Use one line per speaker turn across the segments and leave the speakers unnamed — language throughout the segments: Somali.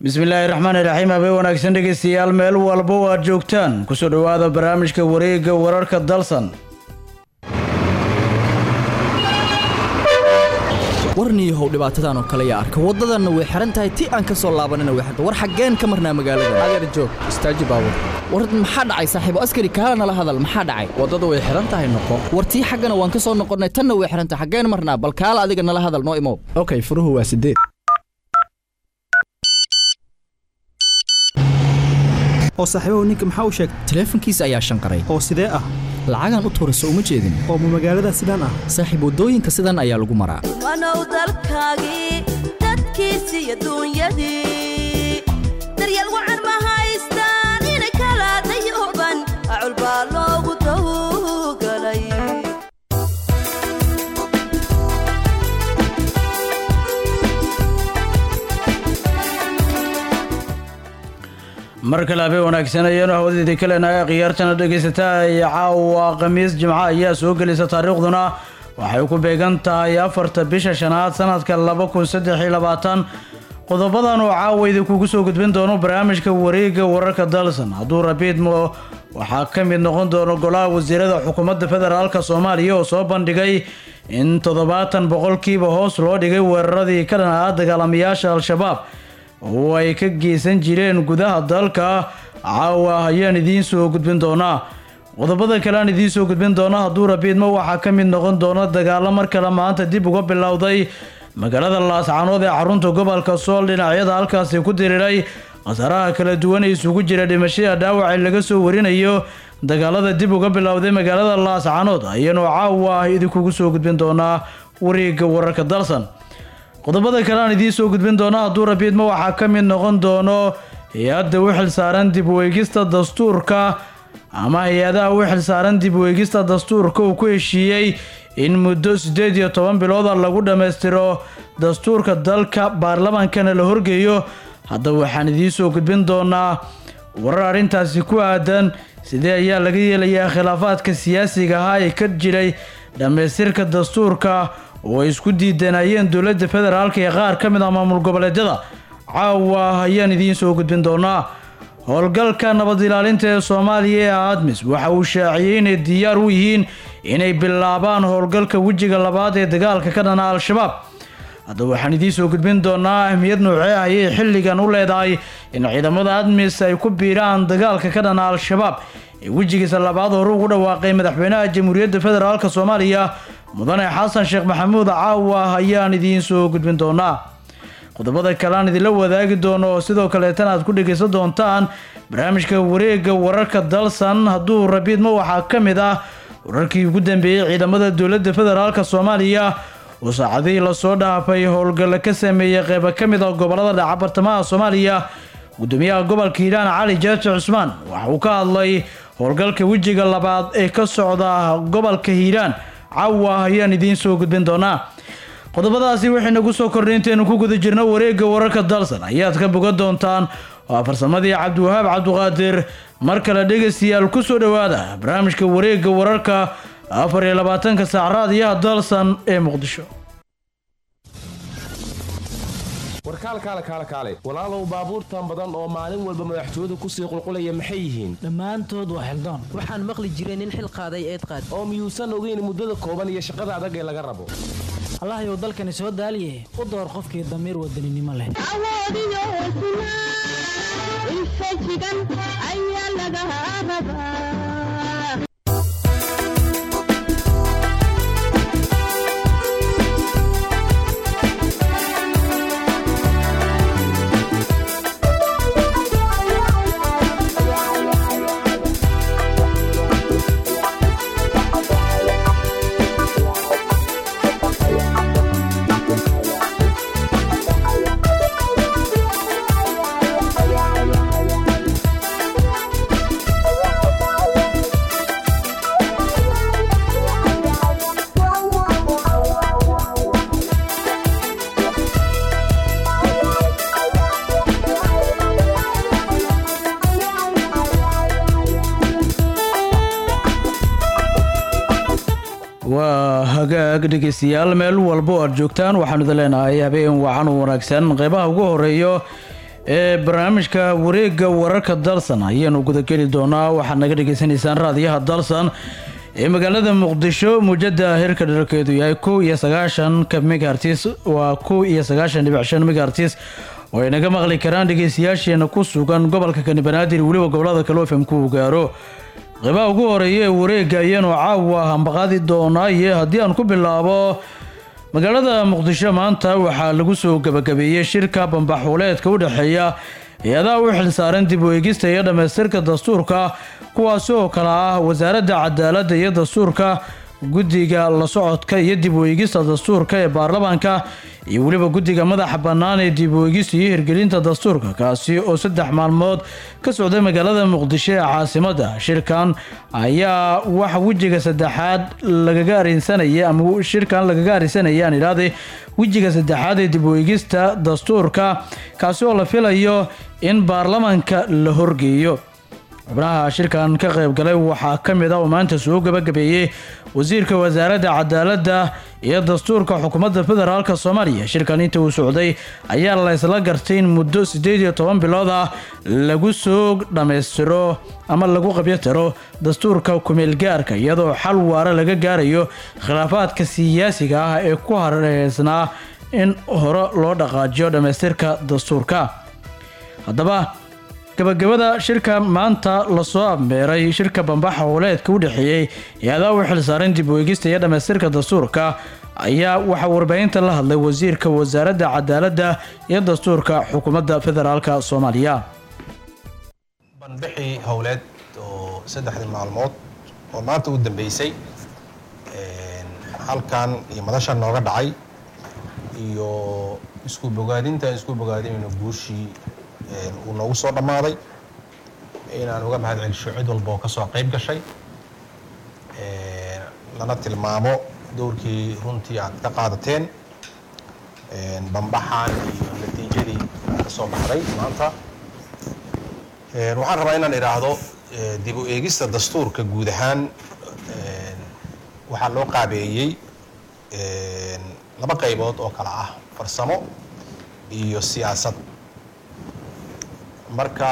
bismillaahi raxmaani raxiim habeen wanaagsan dhegeystayaal meel walba oo aad joogtaan kusoo dhowaada barnaamijka wareegga wararka dalsan
warniihow dhibaatadan oo kale yaa arka waddadanna way xihan tahay ti aan ka soo laabanina way xirta war xaggeen ka marnaa magaalada
adeer joog istaaji baabur
war maxaa dhacay saaxiibo askari kaala nala hadal maxaa dhacay
waddada way xihan tahay noqo
war tii xaggana waan ka soo noqonnay tanna way xihan tahay xaggeen marnaa bal kaala adiga nala hadal noo imow
okay furuhu waa sideed
oo saaxiibahu ninka maxaa u sheegtay
taleefankiisa ayaa shanqaray
oo sidee ah
lacagaan u tuura soo uma jeedin
oo ma magaalada sidaan ah
saaxiib waddooyinka sidan ayaa lagu maraa
wanow dalkaagii dadkiisi iyo duunyadii daryeel wacan ma haystaan inay kala dayooban acul baa loogu dawgalay
mar kale habeen wanaagsan ayaanu hawadeedii ka leenahay khiyaartana dhegaysataa iyo caawa khamiis jimco ayaa soo gelisa taariikhduna waxay ku beegan tahay afarta bisha shanaad sanadka laba kun saddex iyo labaatan qodobadan oo caawa idinkugu soo gudbin doono barnaamijka wareegga wararka dalsan hadduu rabiidmo waxaa ka mid noqon doono golaha wasiirada xukuumadda federaalka soomaaliya oo soo bandhigay in toddobaatan boqolkiiba hoos loo dhigay weeraradii ka dhan ahaa dagaalamayaasha al-shabaab oo ay ka geysan jireen gudaha dalka caawa ayaan idiin soo gudbin doonaa qodobada kale aan idiin soo gudbin doona hadduu rabiidmo waxaa ka mid noqon doona dagaalo mar kale maanta dib uga bilowday magaalada laascanood ee xarunta gobolka sool dhinacyada halkaasi ku diriiray khasaaraha kala duwan ee isugu jira dhimashada dhaawac ee laga soo warinayo dagaalada dib uga bilowday magaalada laascanood ayaanu caawa idinkugu soo gudbin doonaa wareegga wararka dalsan qodobada kale aan idiin soo gudbin doona hadduu rabiidmo waxaa ka mid noqon doono hay-adda u xilsaaran dib weegista dastuurka ama hay-adaha u xilsaaran dib weegista dastuurka uu ku heshiiyey in muddo siddeed iyo toban bilooda lagu dhammaystiro dastuurka dalka baarlamaankana la horgeeyo haddaba waxaan idiin soo gudbin doonaa warar arrintaasi ku aadan sidee ayaa laga yeelayaa khilaafaadka siyaasiga ahaa ee ka jiray dhammaystirka dastuurka oo ay isku diidanayeen dowladda federaalka ee qaar ka mid ah maamul goboleedyada caawa ayaan idiin soo gudbin doonaa howlgalka nabad ilaalinta ee soomaaliya ee admis waxa uu shaaciyey inay diyaar u yihiin inay bilaabaan howlgalka wejiga labaad ee dagaalka ka dhana al-shabaab haddaba waxaan idiin soo gudbin doonaa ahmiyad noocee ayay xilligan u leedahay in ciidamada admis ay ku biiraan dagaalka ka dhana al-shabaab ee wejigiisa labaad hore ugu dhawaaqay madaxweynaha jamhuuriyadda federaalk soomaaliya mudane xasan sheekh maxamuud caawa ayaan idiin soo gudbin doonaa qodobada kale aan idinla wadaagi doono oo sidoo kaleetana aad ku dhegaysan doontaan barnaamijka wareegga wararka dalsan hadduu rabiidmo waxaa ka mid ah wararkii ugu dambeeyey ciidamada dowladda federaalk soomaaliya oo saacadihii lasoo dhaafay howlgalla ka sameeyey qeyba ka mid ah gobolada dhaca bartamaha soomaaliya gudoomiyaha gobolka hiiraan cali jaaji cusmaan waxa uu ka hadlay howlgalka wejiga labaad ee ka socda gobolka hiiraan caawa ayaan idiin soo gudbin doonaa qodobadaasi waxay nagu soo kordhay intaynu ku guda jirno wareegga wararka dalsan ayaad ka bogan doontaan waa farsamadii cabdiwahaab cabduqaadir mar kale dhegaystayaal ku soo dhowaada barnaamijka wareegga wararka afar iyo labaatanka saac raadiyaha dalsan ee muqdisho
warkaalkaale kaale kaale walaalow baabuurtan badan oo maalin walba madaxtooyadu kusii qulqulaya maxay yihiin
dhammaantood waa xildaan
waxaan maqli jiray nin xil qaaday eed qaad
oo miyuusan ogeyn muddada kooban iyo shaqada adag ee laga rabo
allahayow dalkani soo daaliye u door qofkii damiir wadaninimo leh
awoodiyo hesnaa infajigan ayaa laga rabaa
waa hagaag dhegeystayaal meel walba oo aad joogtaan waxaanu idin leenahay habeen wacan u wanaagsan qeybaha ugu horeeyo ee barnaamijka wareegga wararka dalsan ayaanu gudageli doonaa waxaad naga dhagaysanaysaan raadiyaha dalsan ee magaalada muqdisho muujada heerka dherarkeedu yahay kow iyo sagaashanka megahartis waa kow iyo sagaashan dhibic shan megahartis oo ay naga maqli karaan dhegeystayaasheena ku sugan gobolka kani banaadir weliba gobolada kale fm ku gaaro qeybaha ugu horeeya ee wareegga ayaanu caawa hambaqaadi doonaa iyo haddii aan ku bilaabo magaalada muqdisho maanta waxaa lagu soo gabagabeeyey shirka bambaxuuleedka u dhexeeya hay-adaha u xilsaaran dib u eegista iyo dhammaystirka dastuurka kuwaasi oo kale ah wasaaradda cadaaladda iyo dastuurka guddiga la socodka iyo dib u eegista dastuurka ee baarlamaanka iyo weliba guddiga madaxa bannaan ee dib u eegista iyo hirgelinta dastuurka kaasi oo saddex maalmood ka socday magaalada muqdisho ee caasimadda shirkan ayaa waxa wejiga saddexaad lagaga arinsanaya ama shirkan lagaga arinsanaya aan idhaahday wejiga saddexaad ee dib u eegista dastuurka kaasi oo la filayo in baarlamaanka la horgeeyo xubnaha shirkan ka qayb galay waxaa ka mid ah oo maanta soo gabagabeeyey wasiirka wasaaradda cadaaladda iyo dastuurka xukuumadda federaalk soomaaliya shirkan inta uu socday ayaa la ysla gartay in muddo siddeed iyo toban bilood ah lagu soo dhammaystiro ama lagu qabyatiro dastuurka kumeelgaarka iyadoo xal waara laga gaarayo khilaafaadka siyaasiga ah ee ku hareysnaa in hore loo dhaqaajiyo dhammaystirka dastuurka haddaba gabagabada shirka maanta lasoo abmeeray shirka bambaxa howleedka u dhexeeyey hay-adaha u xilsaaran dib u eegista iyo dhammaystirka dastuurka ayaa waxaa warbaahinta la hadlay wasiirka wasaaradda cadaaladda iyo dastuurka xukuumadda federaalk soomaaliya
banbixii howleed oo saddexdii maalmood oo maanta u dambeysay halkan iyo madasha nooga dhacay iyo isku bogaadintaan isku bogaadinayno guushii uu noogu soo dhammaaday inaan uga mahad celisho cid walba oo ka soo qayb gashay lana tilmaamo dowrkii runtii aad ka qaadateen bambaxan iyo natiijadii ka soo baxday maanta waxaan rabaa inaan idhaahdo dib u eegista dastuurka guud ahaan waxaa loo qaabeeyey laba qaybood oo kale ah farsamo iyo siyaasad marka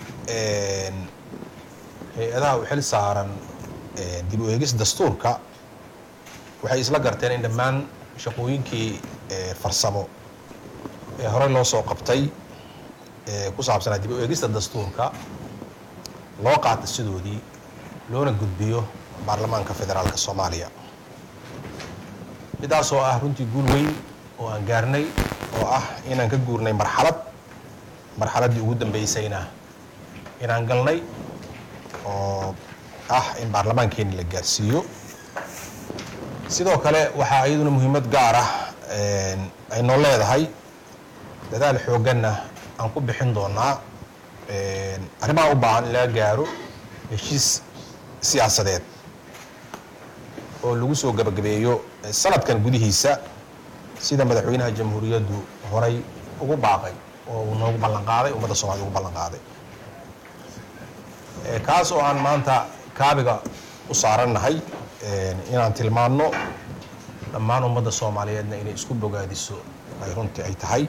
hay-adaha u xil saaran dib u eegis dastuurka waxay isla garteen in dhammaan shaqooyinkii farsamo ee horey loo soo qabtay ku saabsanaa dib u eegista dastuurka loo qaata sidoodii loona gudbiyo baarlamaanka federaalka soomaaliya midaas oo ah runtii guul weyn oo aan gaarnay oo ah inaan ka guurnay marxalad marxaladdii ugu dambeysayna inaan galnay oo ah in baarlamaankeeni la gaarsiiyo sidoo kale waxaa iyaduna muhiimad gaar ah ay noo leedahay dadaal xoogganna aan ku bixin doonaa arrimaha u baahan in laga gaaro heshiis siyaasadeed oo lagu soo gabagabeeyo sanadkan gudihiisa sida madaxweynaha jamhuuriyaddu horay ugu baaqay oo uu noogu ballan qaaday ummadda soomaliya ugu ballan qaaday kaas oo aan maanta kaabiga u saarannahay inaan tilmaanno dhammaan ummadda soomaaliyeedna inay isku bogaadiso ay runtii ay tahay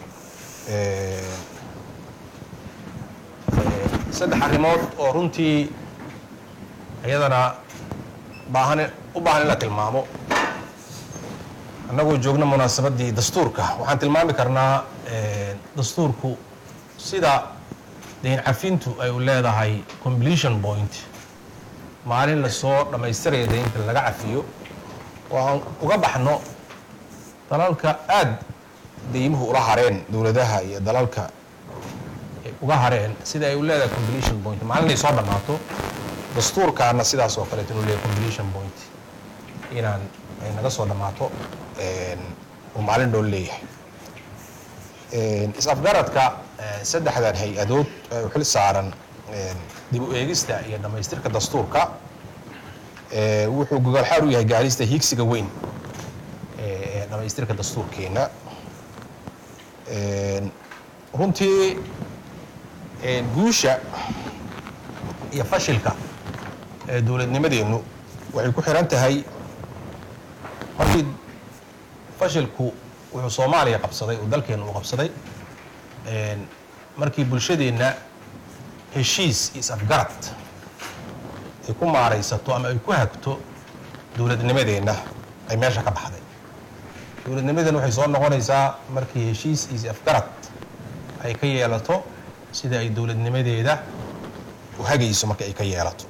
saddex arrimood oo runtii iyadana baahan u baahan in la tilmaamo annagoo joogna munaasabaddii dastuurka waxaan tilmaami karnaa dastuurku sida dayn cafintu ay u leedahay completion point maalin lasoo dhammaystiraya daynta laga cafiyo oo aan uga baxno dalalka aad deymuhu ula hareen dowladaha iyo dalalka uga hareen sida ay u leedahay completion point maalin ay soo dhammaato dastuurkaana sidaas oo kaleeto inuu leeyahay completion point inaan ay naga soo dhammaato uu maalin dhow leeyahay is-afgaradka saddexdan hay-adood ee u xil saaran dib u eegista iyo dhammaystirka dastuurka wuxuu gogolxaar u yahay gaarista higsiga weyn ee dhammaystirka dastuurkeena runtii guusha iyo fashilka ee dowladnimadeennu waxay ku xiran tahay markii fashilku wuxuu soomaaliya qabsaday uu dalkeenu u qabsaday markii bulshadeenna heshiis iyo is-afgarad ay ku maaraysato ama ay ku hagto dowladnimadeenna ay meesha ka baxday dowladnimadeenna waxay soo noqonaysaa markii heshiis iyo is-afgarad ay ka yeelato sida ay dowladnimadeeda u hagayso marka ay ka yeelato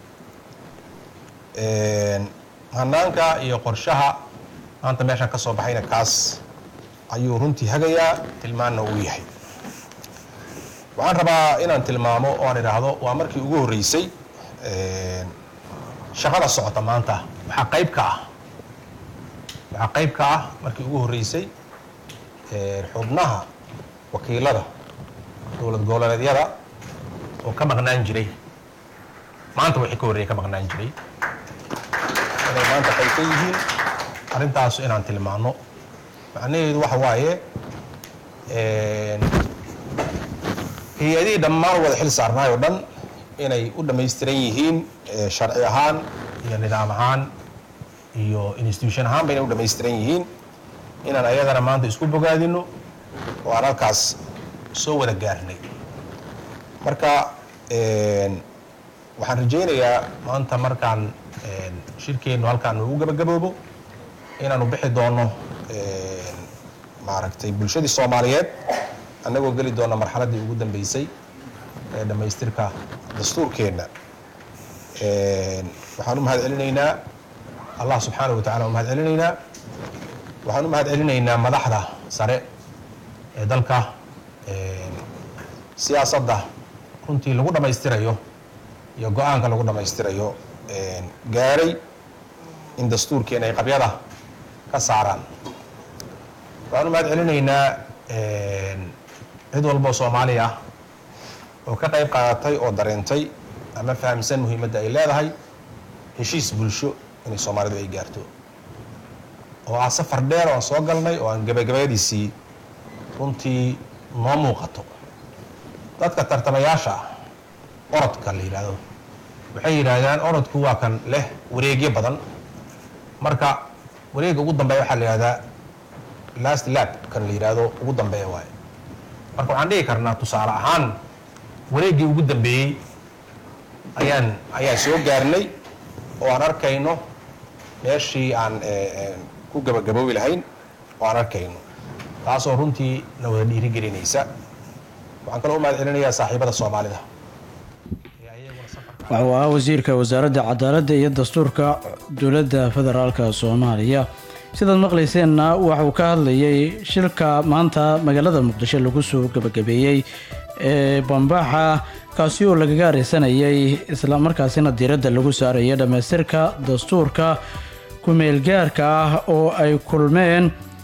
hanaanka iyo qorshaha maanta meeshaan ka soo baxayna kaas ayuu runtii hagayaa tilmaanna uu yahay waxaan rabaa inaan tilmaamo oo aan idhaahdo waa markii ugu horreysay shaqada socota maanta waxaa qayb ka ah waxaa qayb ka ah markii ugu horreysay xubnaha wakiilada dowlad goboleedyada oo ka maqnaan jiray maanta wixii ka horreeyay ka maqnaan jiray inay maanta qayb ka yihiin arrintaas inaan tilmaano macnaheedu waxa waaye hay-adihii dhammaan wada xil saarnaay oo dhan inay u dhammaystiran yihiin sharci ahaan iyo nidaam ahaan iyo institution ahaanba inay u dhammaystiran yihiin inaan ayagana maanta isku bogaadino oo aan halkaas soo wada gaarnay marka waxaan rajaynayaa maanta markaan shirkeennu halkaan ugu gabagaboobo inaanu bixi doono maaragtay bulshadii soomaaliyeed annagoo geli doona marxaladdii ugu dambeysay ee dhammaystirka dastuurkeenna waxaan u mahad celinaynaa allah subxaanahu wa tacala u mahad celinaynaa waxaan u mahad celinaynaa madaxda sare ee dalka siyaasadda runtii lagu dhammaystirayo iyo go-aanka lagu dhammaystirayo gaaray in dastuurkeena ay qabyada ka saaraan waxaan u mahad celinaynaa cid walboo soomaali ah oo ka qayb qaadatay oo dareentay ama fahamsan muhiimadda ay leedahay heshiis bulsho inay soomaalidu ay gaarto oo ah safar dheer oo aan soo galnay oo aan gabagabadiisii runtii noo muuqato dadka tartamayaasha ah orodka la yidhaahdo waxay yidhaahdaan orodku waa kan leh wareegyo badan marka wareegga ugu dambeeya waxaa la yidhahdaa last lab kan la yidhaahdo ugu dambeeya waaye marka waxaan dhihi karnaa tusaale ahaan wareeggii ugu dambeeyey ayaan ayaan soo gaarnay oo aan arkayno meeshii aan ku gabagaboobi lahayn oo aan arkayno taasoo runtii na wada dhiirigelinaysa waxaan kaloo u mahad celinayaa saaxiibada soomaalida
waxa uu ahaa wasiirka wasaaradda cadaaladda iyo dastuurka dowladda federaalka soomaaliya sidaad maqlayseenna waxauu ka hadlayay shilka maanta magaalada muqdisho lagu soo gabagabeeyey ee bambaxa kaasi oo lagaga areysanayay islamarkaasina diiradda lagu saaraya dhammaystirka dastuurka ku-meelgaarka ah oo ay kulmeen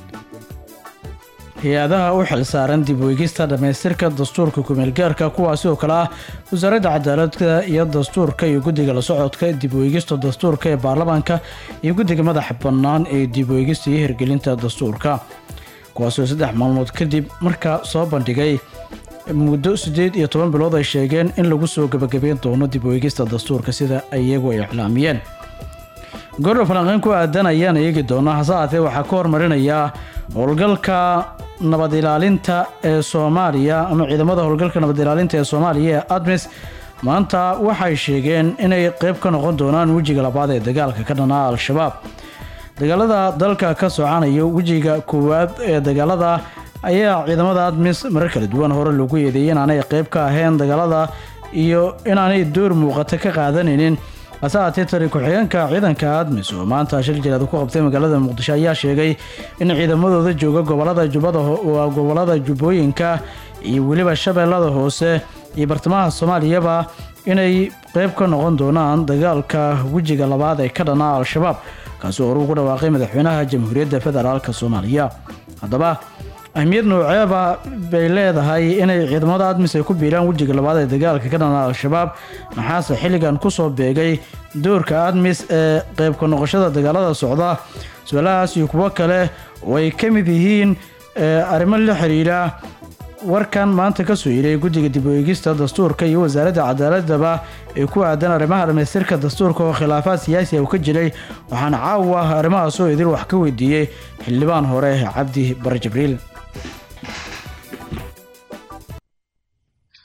hay-adaha u xilsaaran dib weegista dhammaystirka dastuurka ku-meelgaarka kuwaasi oo kale ah wasaaradda cadaaladda iyo dastuurka iyo guddiga la socodka dib weegista dastuurka ee baarlamaanka iyo guddiga madaxa bannaan ee dib weegista iyo hirgelinta dastuurka kuwaasoo saddex maalmood kadib markaa soo bandhigay muddo siddeed iyo toban bilood ay sheegeen in lagu soo gabagabeyn doono dib weegista dastuurka sida iyagu ay iclaamiyeen gordho falanqeyn ku aadan ayaan eegi doonaa hase aatee waxaa ka hormarinayaa howlgalka nabad ilaalinta ee soomaaliya ama ciidamada howlgalka nabad ilaalinta ee soomaaliya ee admis maanta waxay sheegeen inay qeyb ka noqon doonaan wejiga labaad ee dagaalka ka dhanaa al-shabaab dagaalada dalka ka socanayo wejiga koowaad ee dagaalada ayaa ciidamada admis marar kala duwan hore lagu eedeeyay inaanay qeyb ka ahayn dagaalada iyo inaanay door muuqata ka qaadanaynin hase aatee tari ku-xigeenka ciidanka admis oo maanta shil jilaad ku qabtay magaalada muqdisho ayaa sheegay in ciidamadooda jooga gobolada jubbada waa gobolada jubbooyinka iyo weliba shabeellada hoose iyo bartamaha soomaaliyaba inay qeyb ka noqon doonaan dagaalka wejiga labaad ee ka dhanaa al-shabaab kaasi oo horuu ku dhawaaqay madaxweynaha jamhuuriyadda federaalk soomaaliya haddaba ahmiyad nooceeba bay leedahay inay ciidamada admis ay ku biiraan wejiga labaad ee dagaalka ka dhanaa al-shabaab maxaase xilligan kusoo beegay doorka admis ee qeybka noqoshada dagaalada socda su-aalahaas iyo kuwo kale oo ay ka mid yihiin arrimo la xiriira warkan maanta ka soo yiray guddiga dib u eegista dastuurka iyo wasaaradda cadaaladaba ee ku aadan arrimaha dhamaystirka dastuurka oo khilaafaad siyaasi ah uu ka jiray waxaana caawa arrimahaasoo idil wax ka weydiiyey xildhibaan hore cabdi bare jibriil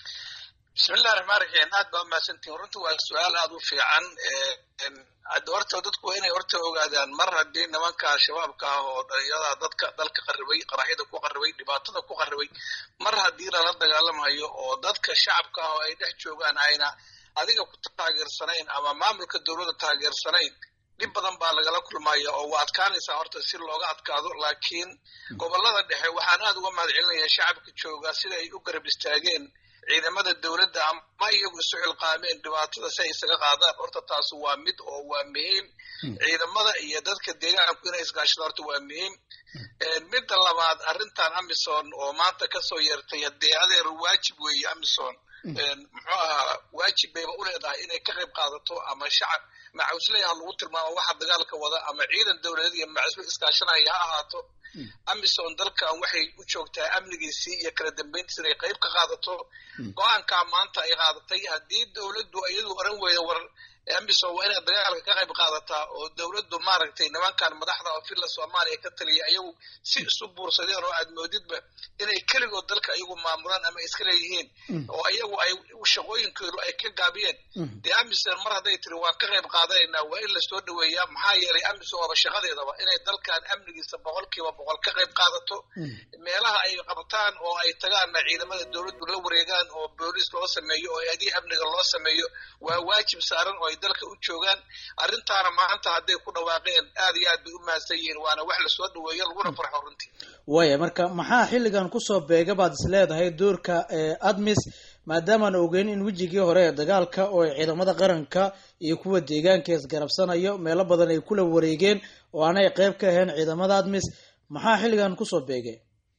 mahadsantihin runta waa su-aal aada u fiican hadda horta dadku waa inay horta ogaadaan mar haddii nimanka shabaabka ah oo dhalinyarada dadka dalka qarribay qaraxyada ku qarribay dhibaatada ku qarribay mar haddii lala dagaalamayo oo dadka shacabka ah oo ay dhex joogaan ayna adiga ku taageersanayn ama maamulka dowladda taageersanayn dhib badan baa lagala kulmaya oo waa adkaanaysaa horta si looga adkaado laakiin gobolada dhexe waxaan aada uga mahad celinayaa shacabka jooga sida ay u garab istaageen ciidamada dowladda ama iyagu isu xilqaameen dhibaatada si ay isaga qaadaan horta taas waa mid oo waa muhiim ciidamada iyo dadka deegaanku inay isgaashado horta waa muhiim midda labaad arrintan amison oo maanta kasoo yeertay haddee adeer waajib weeye amison muxuu ahaa waajib bayba u leedahay inay ka qayb qaadato ama shacab macawisley ha lagu tilmaamo waxa dagaalka wada ama ciidan dowladeed iyo macawisle iskaashanaya ha ahaato amison dalkan waxay u joogtaa amnigiisii iyo kala dambeyntiisa inay qayb ka qaadato go-aankaa maanta ay qaadatay haddii dowladdu iyadu oran weyda war amison waa inaad dagaalka ka qayb qaadataa oo dowladdu maaragtay nimankan madaxda oo filla soomaaliya ka taliya ayagu si isu buursadeen oo aad moodidba inay keligood dalka iyagu maamulaan ama iska leeyihiin oo iyagu ay shaqooyinkoodu ay ka gaabiyeen dee amison mar hadday tiri waan ka qayb qaadanaynaa waa in lasoo dhaweeyaa maxaa yeelay amison waaba shaqadeedaba inay dalkan amnigiisa boqolkiiba boqol ka qayb qaadato meelaha ay qabtaan oo ay tagaanna ciidamada dowladdu la wareegaan oo booliis loo sameeyo oo adii amniga loo sameeyo waa waajib saaran oo ay dalka u joogaan arrintaana maanta hadday ku dhawaaqeen aad iyo aad bay u mahadsan yihiin waana wax lasoo dhaweeyo laguna farxo runtii
waaya marka maxaa xilligan kusoo beega baad is leedahay doorka admis maadaamaan ogeyn in wejigii hore ee dagaalka oo ay ciidamada qaranka iyo kuwa deegaanka isgarabsanayo meelo badan ay kula wareegeen oo aanay qayb ka ahayn ciidamada admis maxaa xilligan kusoo beegay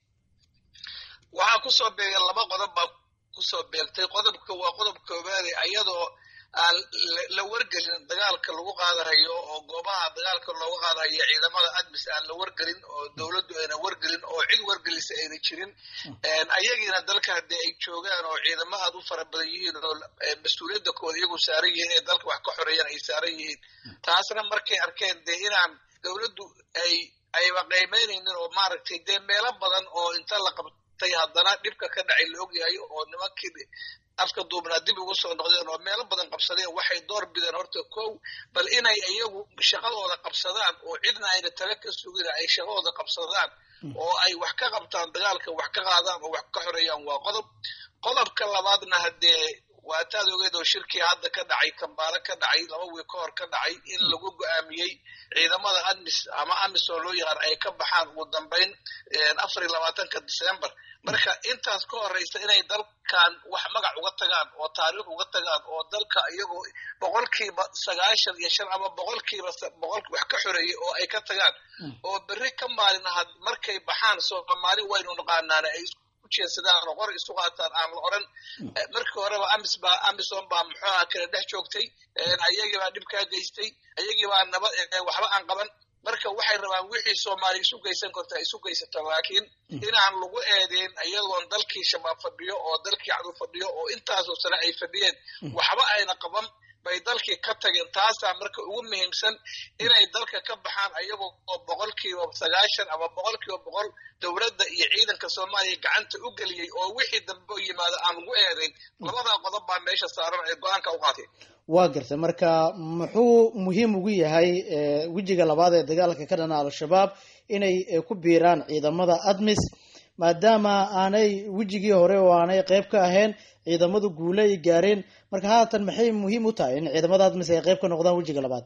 waxaa kusoo beegay laba qodob baa kusoo beegtay qodobka waa qodob koobaade ayadoo aan la wargelin dagaalka lagu qaadahayo oo goobaha dagaalka looga qaadahayo ciidamada admis aan la wargelin oo dowladdu ayna wargelin oo cid wargelisa ayna jirin ayagiina dalka haddii ay joogaan oo ciidamo aad u fara badan yihiin oo mas-uuliyadda kooda iyagu saaran yihiin ee dalka wax ka xoreeyaan ay saaran yihiin taasna markay arkeen dee inaan dowladdu ay ayba qaymeynaynin oo maaragtay dee meelo badan oo inta la qabtay haddana dhibka ka dhacay la ogyahay oo nimankii afka duubnaa dib ugu soo noqdeen oo meelo badan qabsadeen waxay door bideen horta kow bal inay iyagu shaqadooda qabsadaan oo cidna ayna tala ka sugin ay shaqadooda qabsadaan oo ay wax ka qabtaan dagaalka wax ka qaadaan oo wax ka xoreeyaan waa qodob qodobka labaadna haddee waa taad ogeed oo shirkii hadda ka dhacay kambaalo ka dhacay laba wiil ka hor ka dhacay in lagu go-aamiyey ciidamada admis ama amis oo loo yaqaan ay ka baxaan ugu dambeyn afar iyo labaatanka december marka intaas ka horeysa inay dalkan wax magac uga tagaan oo taariikh uga tagaan oo dalka iyagoo boqolkiiba sagaashan iyo shan ama boqolkiiba boqol wax ka xoreeyey oo ay ka tagaan oo berri ka maalin ahad markay baxaan soomaali waynu naqaanaana ay ujeedsadaan oo qor isu qaataan aan la oran markii horeba amis baa amison baa muxuuha kala dhex joogtay ayagii baa dhibkaa geystay ayagii baa nabad waxba aan qaban marka waxay rabaan wixii soomaali isu geysan karta isu geysato laakiin inaan lagu eedeyn iyadoon dalkii shabaab fadhiyo oo dalkii cadu fadhiyo oo intaasoo sane ay fadhiyeen waxba ayna qaban bay dalkii ka tageen taasaa marka ugu muhiimsan inay dalka ka baxaan ayagoo oo boqolkiiba sagaashan ama boqolkiiba boqol dowladda iyo ciidanka soomaaliya gacanta u geliyey oo wixii dambe u yimaado aan lagu eedeyn labadaa qodob baa meesha saaran ee go-aanka u qaatay
waa gartay marka muxuu muhiim ugu yahay wejiga labaad ee dagaalka ka dhana al-shabaab inay ku biiraan ciidamada admis maadaama aanay wejigii hore oo aanay qayb ka ahayn ciidamadu guule ay gaareen marka haatan maxay muhiim u tahay in ciidamada admis ay qayb ka noqdaan wejiga labaad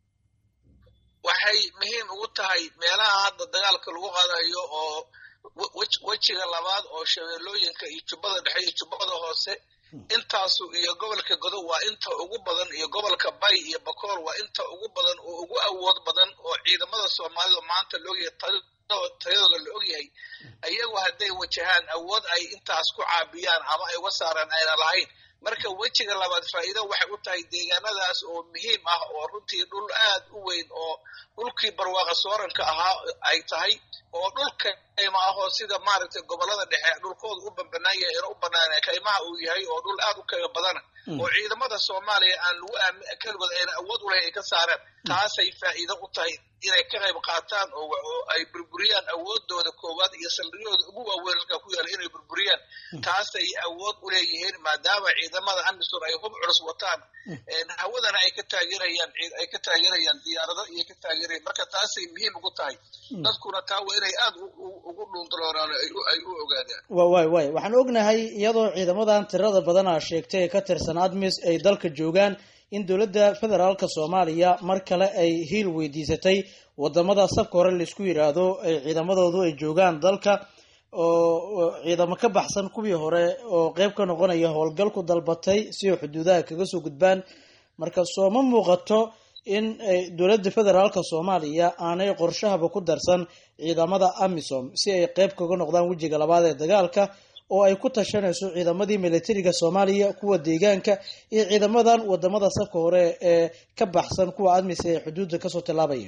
waxay muhiim ugu tahay meelaha hadda dagaalka lagu qaadayo oo wejiga labaad oo shabeellooyinka iyo jubbada dhexe iyo jubbada hoose intaasu iyo gobolka godob waa inta ugu badan iyo gobolka bay iyo bakool waa inta ugu badan oo ugu awood badan oo ciidamada soomaalida maanta laogyahay tayadooda la ogyahay iyagu hadday wajahaan awood ay intaas ku caabiyaan ama ay uga saaraan ayna lahayn marka wejiga labaad faa'iido waxay u tahay deegaanadaas oo muhiim ah oo runtii dhul aad u weyn oo dhulkii barwaaqa sooranka ahaa ay tahay oo dhulka kayma ahoo sida maaragtay gobolada dhexe dhulkooda u banbanaan yahay ina u banaanay kaymaha uu yahay oo dhul aad u kayma badana oo ciidamada soomaaliya aan lagu aamin keligood ayna awood u lahayn ay ka saareen taasay faa'iido u tahay inay ka qayb qaataan oo oo ay burburiyaan awoodooda koowaad iyo saldhigyooda ugu waaweyn halkaa ku yaala inay burburiyaan taasay awood u leeyihiin maadaama ciidamada amisom ay hub culus wataan hawadana ay ka taageerayaan ay ka taageerayaan diyaarado iyo ka taageerayaan marka taasay muhiim ugu tahay dadkuna taa waa inay aad ugu dhuundalooraan ay u ogaadaan
wa waay waay waxaan ognahay iyadoo ciidamadan tirada badan aa sheegtay ee ka tirsan admis ay dalka joogaan in dowladda federaalka soomaaliya mar kale ay hiil weydiisatay wadamada safka hore laisku yidhaahdo ay ciidamadoodu ay joogaan dalka oo ciidamo ka baxsan kuwii hore oo qeyb ka noqonaya howlgalku dalbatay si ay xuduudaha kaga soo gudbaan marka sooma muuqato in dowladda federaalka soomaaliya aanay qorshahaba ku darsan ciidamada amisom si ay qeyb kaga noqdaan wejiga labaad ee dagaalka oo ay ku tashanayso ciidamadii militariga soomaaliya kuwa deegaanka iyo ciidamadan wadamada safka hore ee ka baxsan kuwa admis ee xuduudda kasoo tillaabaya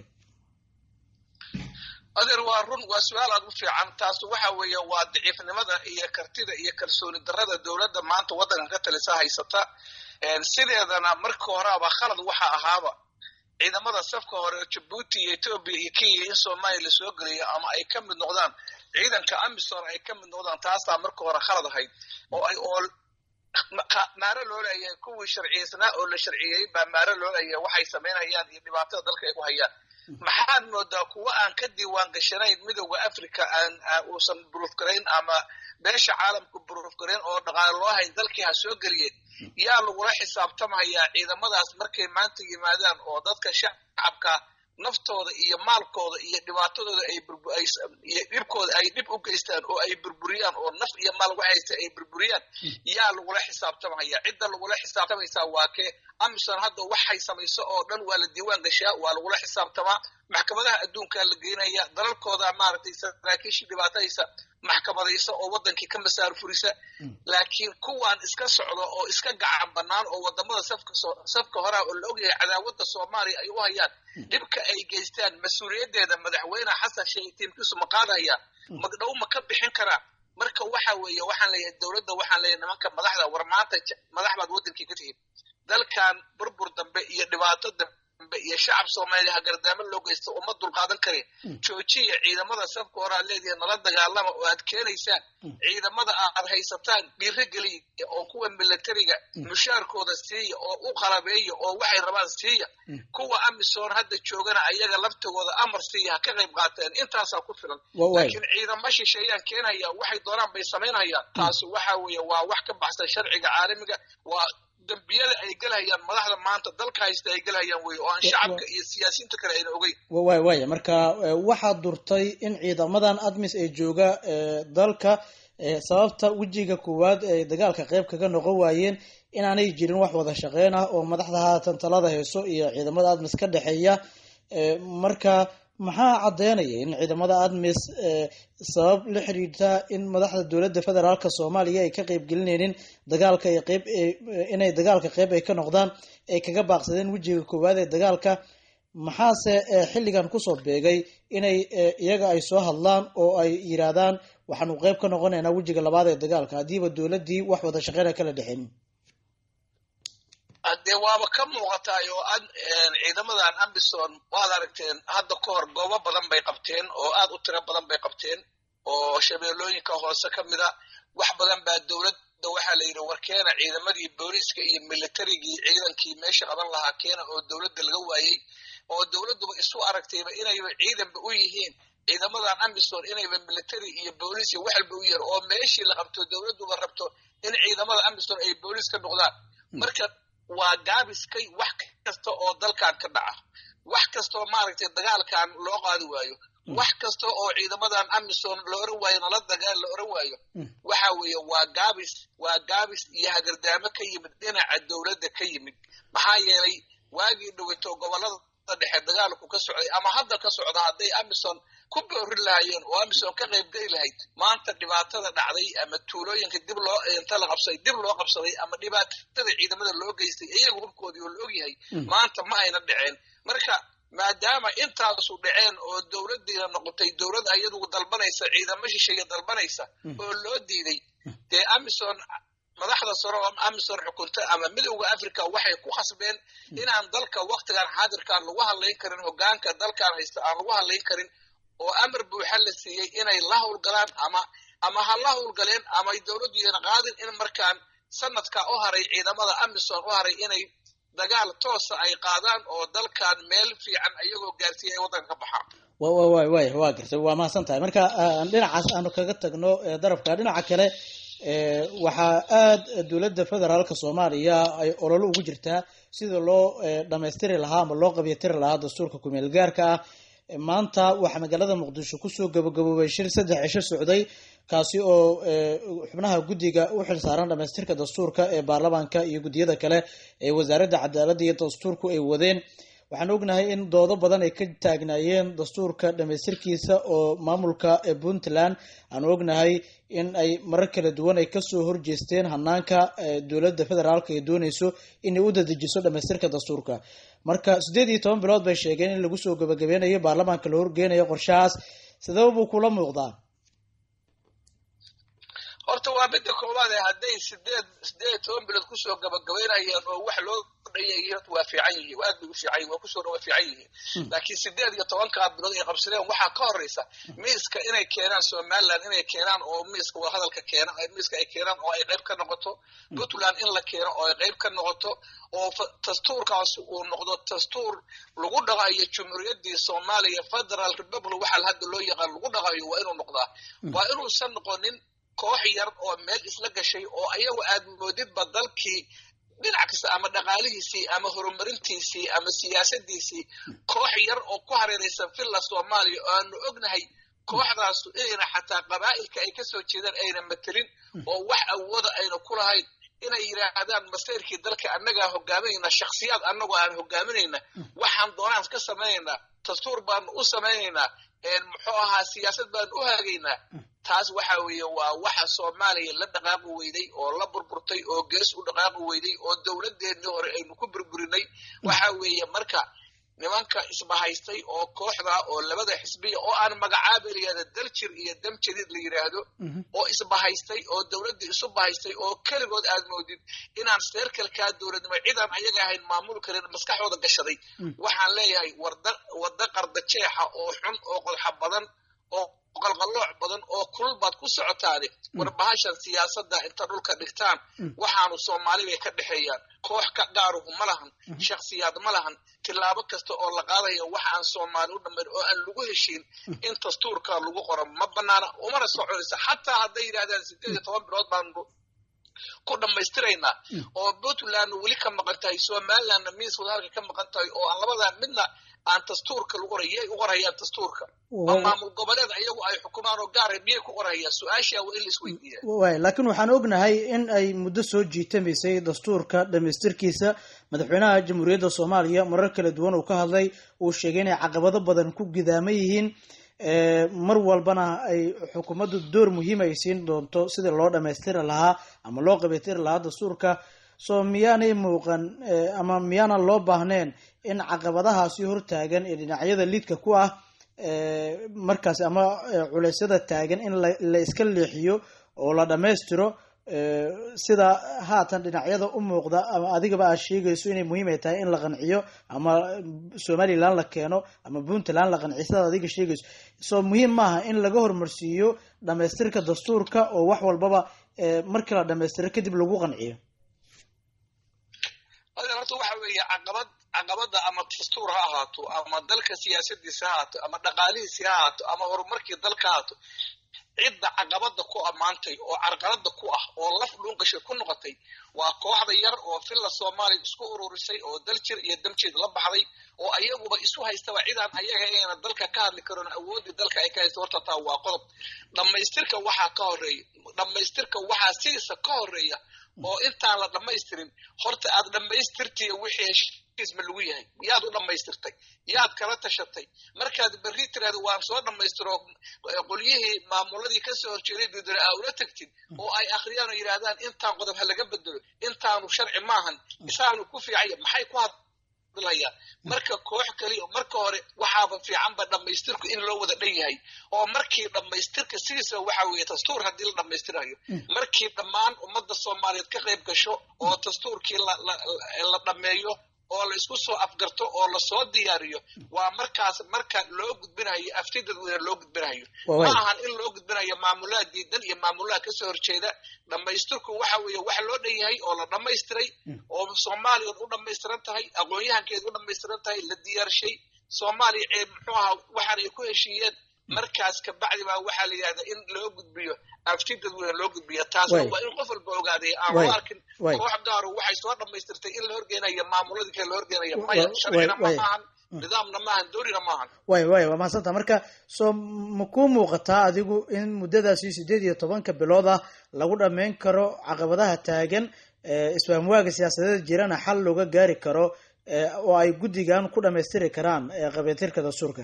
adeer waa run waa su-aal aad u fiican taas waxa weeye waa daciifnimada iyo kartida iyo kalsooni darada dowladda maanta waddankan ka talisa haysata sideedana marka horeaba khalad waxa ahaaba ciidamada safka hore jabuuti iyo etoobiya iyo kenya in soomaaliya lasoo geliyo ama ay ka mid noqdaan ciidanka amisom ay ka mid noqdaan taasaa marka hore khalad ahayd oo ay oo maaro loo leeyahay kuwii sharciyeysnaa oo la sharciyeeyey baa maaro loo leeyahay waxay samaynayaan iyo dhibaatada dalka ay ku hayaan maxaad moodaa kuwa aan ka diiwaan gashanayn midowda africa aan uusan burufgarayn ama beesha caalamka burufgarayn oo dhaqaale loo hayn dalkii ha soo geliyeen yaa lagula xisaabtamayaa ciidamadaas markay maanta yimaadaan oo dadka shacabka naftooda iyo maalkooda iyo dhibaatadooda ay iyo dhibkooda ay dhib u geystaan oo ay burburiyaan oo naf iyo maal waxaysta ay burburiyaan yaa lagula xisaabtamaya cidda lagula xisaabtamaysaa waa kee amisom hadda waxay samayso oo dhan waa la diiwaan gashaa waa lagula xisaabtamaa maxkamadaha adduunkaa la geynaya dalalkooda maaragtay saraakiishii dhibaatadaysa maxkamadaysa oo wadankii ka masaar furisa laakiin kuwaan iska socdo oo iska gacan banaan oo wadamada safka safka horaa oo la ogyahay cadaawada soomaaliya ay u hayaan dhibka ay geystaan mas-uuliyaddeeda madaxweyne xasan sheekh tiimkiisu ma qaadaya magdhow ma ka bixin karaa marka waxa weeye waxaan leeyahay dowladda waxaan leeyahay nimanka madaxda war maanta madax baad wadankii ka tihiin dalkan burbur dambe iyo dhibaato dambe iyo shacab soomaaliya hagardaamo loo geysta uma dulqaadan kareen joojiya ciidamada safka hore aad leedihiin nala dagaalama oo aad keenaysaan ciidamada aad haysataan dhiiro geliya oo kuwa militariga mushaarkooda siiya oo u qalabeeya oo waxay rabaan siiya kuwa amisom hadda joogana ayaga laftigooda amar siiya ha ka qayb qaateen intaasaa ku filan laakiin ciidamo shisheeyaan keenaya waxay doonaan bay samaynayaan taasi waxa weeye waa wax ka baxsan sharciga caalamiga waa dambiyada ay gelhayaan madaxda maanta dalka haysta ay gelhayaan wey oo aan shacabka iyo siyaasiyiinta kale ayna ogeyn
waay waaya marka waxaad durtay in ciidamadan admis ay jooga dalka sababta wejiga koowaad ay dagaalka qeyb kaga noqon waayeen inaanay jirin wax wada shaqeyn ah oo madaxda haatan talada hayso iyo ciidamada admis ka dhexeeya marka maxaa caddeynaya in ciidamada admis sabab la xiriirta in madaxda dowladda federaalka soomaaliya ay ka qeyb gelinaynin dagaalka ay qeyb inay dagaalka qeyb ay ka noqdaan ay kaga baaqsadeen wejiga koowaad ee dagaalka maxaase xilligan kusoo beegay inay iyaga ay soo hadlaan oo ay yiraahdaan waxaanu qeyb ka noqonaynaa wejiga labaad ee dagaalka haddiiba dowladdii wax wada shaqeyna kala dhexeyn
dee waaba ka muuqataay oo ad ciidamadan ambison waad aragteen hadda ka hor goobo badan bay qabteen oo aad u tiro badan bay qabteen oo shabeellooyinka hoose ka mida wax badan baa dowladda waxaa la yidhi war keena ciidamadii booliiska iyo militarigii ciidankii meesha qaban lahaa keena oo dowladda laga waayey oo dowladduba isu aragtayba inayba ciidanba u yihiin ciidamadan ambison inayba military iyo booliis iyo waxalba u yihiin oo meeshii la qabto dowladduba rabto in ciidamada ambison ay booliis ka noqdaan marka waa gaabiskay wax kasta oo dalkan ka dhaca wax kastaoo maaragtay dagaalkan loo qaadi waayo wax kasta oo ciidamadan amisom la oran waayo nala dagaal la oran waayo waxa weeye waa gaabis waa gaabis iyo hagardaamo ka yimid dhinaca dowladda ka yimid maxaa yeelay waagii dhaweyto gobolada dhexe dagaalku ka socday ama hadda ka socda hadday amison ku boorin lahaayeen oo amison ka qayb geli lahayd maanta dhibaatada dhacday ama tuulooyinka dib loo inta la qabsaday dib loo qabsaday ama dhibaatada ciidamada loo geystay iyaga hubkoodii oo la ogyahay maanta ma ayna dhaceen marka maadaama intaasu dhaceen oo dowladdiina noqotay dowlad ayadugu dalbanaysa ciidamo shisheeye dalbanaysa oo loo diiday dee amison madaxda sare oo amison xukunta ama midowda africa waxay ku khasbeen inaan dalka waktigan xaadirkaan lagu hadlayn karin hogaanka dalkan haysta aan lagu hadlayn karin oo amar buuxa la siiyey inay la howlgalaan ama ama ha la howlgaleen ama ay dowladdu yeen qaadin in markaan sanadka u haray ciidamada amison u haray inay dagaal toosa ay qaadaan oo dalkan meel fiican ayagoo gaarsiiya ay waddanka ka baxaan
wa wa wa way waa gartay waa mahadsan tahay marka aan dhinacaas aanu kaga tagno ee darabka dhinaca kale ee waxaa aada dowladda federaalka soomaaliya ay ololo ugu jirtaa sida loo ee, dhammaystiri lahaa ama loo qabyatiri lahaa dastuurka kumeel gaarka ah E, maanta waxaa magaalada muqdisho kusoo gabagaboobay shir saddex cisho socday kaasi oo ee, xubnaha guddiga u xilsaaran dhamaystirka dastuurka ee baarlamaanka iyo guddiyada kale ee wasaaradda cadaaladda iyo dastuurku ay wadeen waxaan ognahay in doodo badan ay ka taagnaayeen dastuurka dhamaystirkiisa oo maamulka ee puntland aan ognahay in ay marar kala duwan ay kasoo horjeesteen hanaanka ee dowladda federaalka ay dooneyso inay u dadejiso dhamaystirka dastuurka marka siddeed iyo toban bilood bay sheegeen in lagu soo gabagabeynayo baarlamaanka la horgeynayo qorshahaas sidaba buu kula muuqdaa
horta waa midda koowaad ee hadday sideed sideed iyo toban bilood kusoo gabagabaynayaan oo wax loo dhayay horta waa fiican yihiin aad bay u fiican yihin waa kusoo waa fiican yihiin laakiin sideed iyo tobankaa bilood ay qabsadeen waxaa ka horeysa miiska inay keenaan somaliland inay keenaan oo miiska wadahadalka keena miiska ay keenaan oo ay qayb ka noqoto puntland in la keeno oo ay qayb ka noqoto oo fa- dastuurkaas uu noqdo dastuur lagu dhaqayo jumhuuriyaddii soomaaliya federal republic waxaa hadda loo yaqaan lagu dhaqayo waa inuu noqdaa waa inuusan noqonin koox yar oo meel isla gashay oo ayagu aad moodidba dalkii dhinac kasta ama dhaqaalihiisii ama horumarintiisii ama siyaasadiisii koox yar oo ku hareeraysan villa soomaaliya oo aanu ognahay kooxdaasu inayna xataa qabaa'ilka ay kasoo jeedaan ayna matelin oo wax awooda ayna ku lahayn inay yidhaahdaan masayrkii dalka annagaa hogaaminayna shakhsiyaad annagoo aan hogaaminayna waxaan doonaan ka samaynaynaa dastuur baanu u samaynaynaa muxuu ahaa siyaasad baanu u hagaynaa taas waxa weeye waa waxa soomaaliya la dhaqaaqi weyday oo la burburtay oo gees u dhaqaaqi weyday oo dowladeennii hore aynu ku burburinay waxa weeye marka nimanka isbahaystay oo kooxda oo labada xisbiya oo aan magacaaba layihahda daljir iyo damjadiid la yidhaahdo oo isbahaystay oo dowladdii isu bahaystay oo keligood aad moodid inaan seerkalkaa dowladnimo cidaan ayaga ahayn maamul karin maskaxooda gashaday waxaan leeyahay warda wadda qarda jeexa oo xun oo qodxa badan oo qalqallooc badan oo kulul baad ku socotaane war bahashan siyaasadda inta dhulka dhigtaan waxaanu soomaali bay ka dhexeeyaan koox ka gaaruhu ma lahan shakhsiyaad ma lahan tillaabo kasta oo la qaadaya waxa aan soomaali u dhammayn oo aan lagu heshiin in dastuurka lagu qoro ma banaana umana soconaysa xataa hadday yidhahdaan sideed iyo toban bilood baanu ku dhammaystiraynaa oo puntland weli ka maqan tahay somalilandna miis wadaalka ka maqan tahay oo aan labadaa midna aan dastuurka lagu qoray yay u qorayaan dastuurka oo maamul goboleed ayagu ay xukumaan oo gaara miyay ku qorayaan su-aashaa waa in la isweydiiyaa
waay laakiin waxaan ognahay in ay muddo soo jiitamaysay dastuurka dhamaystirkiisa madaxweynaha jamhuuriyadda soomaaliya marar kala duwan uu ka hadlay uu sheegay inay caqabado badan ku gidaaman yihiin mar walbana ay xukuumaddu door muhiim ay siin doonto sidii loo dhamaystiri lahaa ama loo qabatiri lahaa dastuurka soo miyaanay muuqan ama miyaanan loo baahneen in caqabadahaasi hortaagan ee dhinacyada liidka ku ah markaas ama culeysyada taagan in la iska leexiyo oo la dhammaystiro sida haatan dhinacyada u muuqda ama adigaba aad sheegayso inay muhiim ay tahay in la qanciyo ama somaliland la keeno ama puntland la qanciyo sidaad adiga sheegayso soo muhiim maaha in laga hormarsiiyo dhamaystirka dastuurka oo wax walbaba markii la dhamaystiro kadib lagu qanciyo
horta waxa weeye caqabad caqabada ama dastuur ha ahaato ama dalka siyaasadiisa ha ahaato ama dhaqaalihiisi ha ahaato ama horumarkii dalka ha ahaato cidda caqabada ku ammaantay oo carqalada ku ah oo laf dhuungashay ku noqotay waa kooxda yar oo villa soomaaliya isku ururisay oo daljir iyo damjeed la baxday oo ayaguba isu haystaba cidaan ayaga ayna dalka ka hadli karon awoodii dalka ay ka haysta horta taa waa qodob dhammaystirka waxaa ka horeeya dhammaystirka waxaa sidiisa ka horeeya oo intaan la dhammaystirin horta aad dhammaystirtiya wixii heshiisma lagu yahay yaad u dhammaystirtay yaad kala tashatay markaad berri tiraahdo waan soo dhammaystiro qolyihii maamuladii kasoo horjeeday dudare aa ula tagtid oo ay akhriyaan oo yidhaahdaan intaan qodob ha laga bedelo intaanu sharci maahan isaanu ku fiicaya maxay ku hadlayaan marka koox kaliya marka hore waxaaba fiicanba dhammaystirku in loo wada dhan yahay oo markii dhammaystirka sidiisa waxa weeye dastuur haddii la dhammaystirayo markii dhammaan ummadda soomaaliyeed ka qayb gasho oo dastuurkii la la la dhammeeyo oo la isku soo afgarto oo lasoo diyaariyo waa markaas marka loo gudbinayo afti dadweyne loo gudbinayo
Waa
ma
waay.
ahan in loo gudbinayo maamulaha diidan iyo maamulaha kasoo horjeeda dhammaystirku waxa weeye wax loo dhan yahay oo la dhammaystiray oo soomaaliya u dhammaystiran tahay aqoon-yahankeeda u dhammaystiran tahay la diyaarshay soomaaliya ee muxuu ahaa waxaan ay ku heshiiyeen markaas kabacdi baa waxaa la yidhahdaa in loo gudbiyo afti dadweyne loo gudbiyo taasna
Waay.
waa in qof walba ogaaday aan
Waay.
loo arkin
Waay.
koox gaaro waxay soo dhammaystirtay in la horgeynayo maamuladii kale la horgeynayo
Wa-
maya
wa-
sharcina ma
waay.
maahan nidaamna maahan doorina maahan
waay waay waa mahadsantaa marka soo ma kuu muuqataa adigu in muddadaasi sideed iyo tobanka bilood ah lagu dhammayn karo caqabadaha taagan ee isfahamwaaga siyaasadeed jirana xal looga gaari karo ee oo ay guddigan ku dhammaystiri karaan ee qabiiltirka dastuurka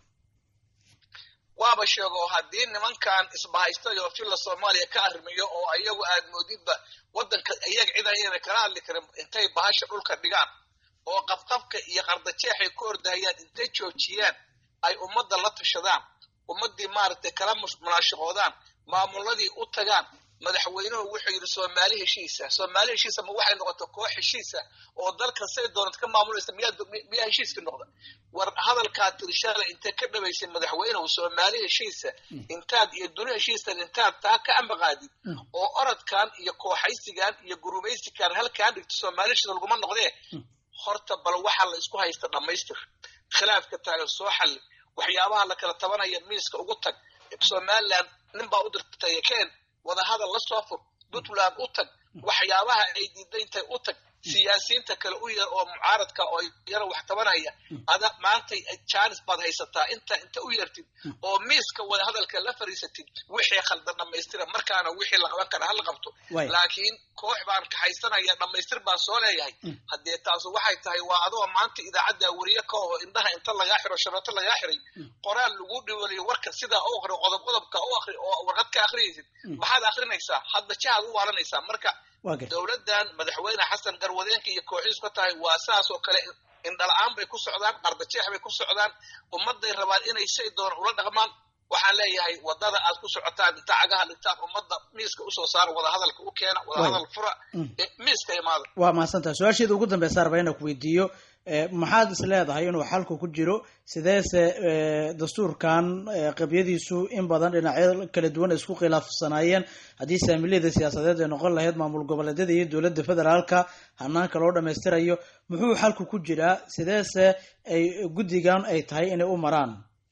waaba sheego haddii nimankan isbahaystay oo filla soomaaliya ka arrimiyo oo ayagu aad moodidba waddanka iyaga cid ayana kala hadli karin intay bahasha dhulka dhigaan oo qabqabka iyo qardajeexay ku ordahayaan intay joojiyaan ay ummadda la tashadaan ummaddii maaragtay kala mus- munaashaqoodaan maamuladii u tagaan madaxweynuhu wuxuu yidhi soomaali heshiisa soomaali heshiisa ma waxay noqota koox heshiisa oo dalkan say doonad ka maamulaysa miyaa miyaa heshiiska noqda war hadalkaa tirishaale intay ka dhabaysay madaxweynuhu soomaali heshiisa intaad iyo duni heshiisan intaad taa ka ambaqaadid oo orodkan iyo kooxaysigan iyo gurumaysigan halkaan dhigto soomaali heshiisa laguma noqdee horta bal waxaa la isku haysta dhammaystir khilaafka taagan soo xalli waxyaabaha la kala tabanaya miiska ugu tag somaliland nin baa u dirtay keen wadahadal la soo fur puntland u tag waxyaabaha ay diidayntay u tag siyaasiyiinta kale u yar oo mucaaradka oo yara wax tabanaya ada maantay jaanis baad haysataa inta inta u yartid oo miiska wadahadalka la fariisatid wixii khaldan dhammaystira markaana wixii la qaban kara hala qabto
Waay.
laakiin koox baan kaxaysanaya dhammaystir baan soo leeyahay haddee taasu waxay tahay waa adoo maanta idaacadda weriye ka oho indhaha inta lagaa xiro shabeeto lagaa xiray qoraal lagu dhiwaliyo warka sidaa u akri qodob qodobka u akri oo warqad ka akrinaysid maxaad akrinaysaa hadda jahaad u waalanaysaa marka
waa garta
dowladdan madaxweyne xasan garwadeenka iyo kooxiis ka tahay waa saas oo kale indhala-aan bay ku socdaan qardajeex bay ku socdaan ummadday rabaan inay say doona ula dhaqmaan waxaan leeyahay wadada aad ku socotaan inta cagaha dhigtaan ummadda miiska usoo saara wadahadalka u keena wadahadal fura eh, miiska imaada
waa mahadsantaha su-aasheeda ugu dambeysa arba inaan ku weydiiyo ee, maxaad is leedahay inuu xalku ku jiro sideese ee, dastuurkan ee, qabyadiisu in badan dhinacyo kala duwan ay isku khilaafsanaayeen haddii saamiliyada siyaasadeed ay noqon lahayd maamul goboleedyada iyo dowladda federaalka hanaanka loo dhammaystirayo muxuu xalku ku jiraa sideese ay guddigan ay tahay inay u maraan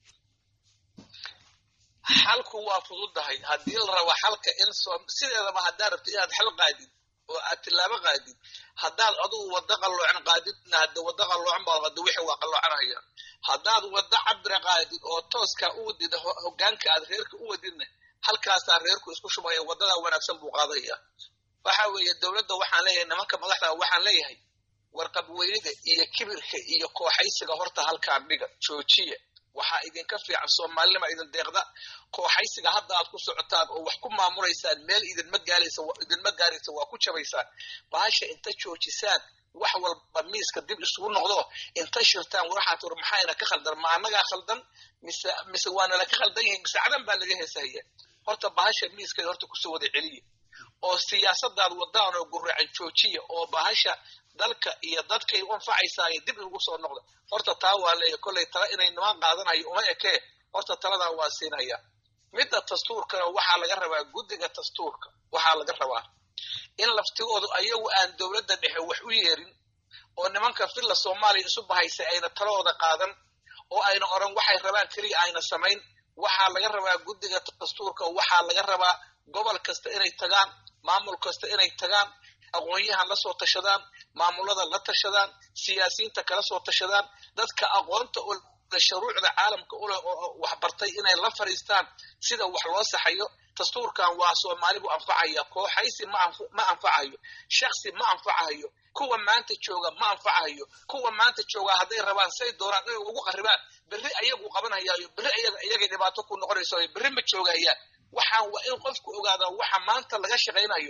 xalku waa fududahay haddii la rabo xalka in soo sideedaba haddaad rabto inaad xal qaadid oo aad tilaabo qaadid haddaad adugu waddo qalloocan qaadidna hadda waddo qalloocan baad qado wixii waa qalloocanaya haddaad waddo cabira qaadid oo tooska u wadid ho- hoggaanka aad reerka u wadidna halkaasaa reerku isku shubaya waddadaa wanaagsan buu qaadaya waxa weeye dowladda waxaan leeyahay nimanka madaxda waxaan leeyahay warqabweynida iyo kibirka iyo kooxaysiga horta halkaan dhiga joojiya waxaa idinka fiican soomaalinima idin deeqda kooxaysiga hadda aad ku socotaan oo wax ku maamulaysaan meel idinma gaalaysa idinma gaaraysa waa ku jabaysaan bahasha inta joojisaan wax walba miiska dib isugu noqdo inta shirtaan waxaad war maxayna ka khaldan ma annagaa khaldan mise mise waana laka khaldan yihiin mise cadan baa laga heesahaya horta bahasha miiskay horta kusoo wada celiya oo siyaasadaad wadaan oo guracan joojiya oo bahasha dalka iyo dadkay u anfacaysaayo dib inugu soo noqda horta taa waa leeya kollay tala inay nimaan qaadanayo uma ekee horta taladaa waa siinaya midda dastuurkana waxaa laga rabaa guddiga dastuurka waxaa laga rabaa in laftigoodu ayagu aan dowladda dhexe wax u yeerin oo nimanka filla soomaaliya isu bahaysay ayna talahooda qaadan oo ayna odhan waxay rabaan keliya ayna samayn waxaa laga rabaa guddiga dastuurka waxaa laga rabaa gobol kasta inay tagaan maamul kasta inay tagaan aqoon-yahan la soo tashadaan maamulada la tashadaan siyaasiyiinta kala soo tashadaan dadka aqoonta u leh shuruucda caalamka uleh oo waxbartay inay la fadhiistaan sida wax loo saxayo dastuurkan waa soomaalibu anfacaya kooxaysi ma anf- ma anfacayo shaksi ma anfacayo kuwa maanta jooga ma anfacayo kuwa maanta jooga hadday rabaan say doonaan inay ugu qaribaan berri ayagu qabanhayaayo berri ayaga iyagay dhibaato ku noqonayso berri ma joogayaan waxaan waa in qofku ogaadaa waxa maanta laga shaqaynayo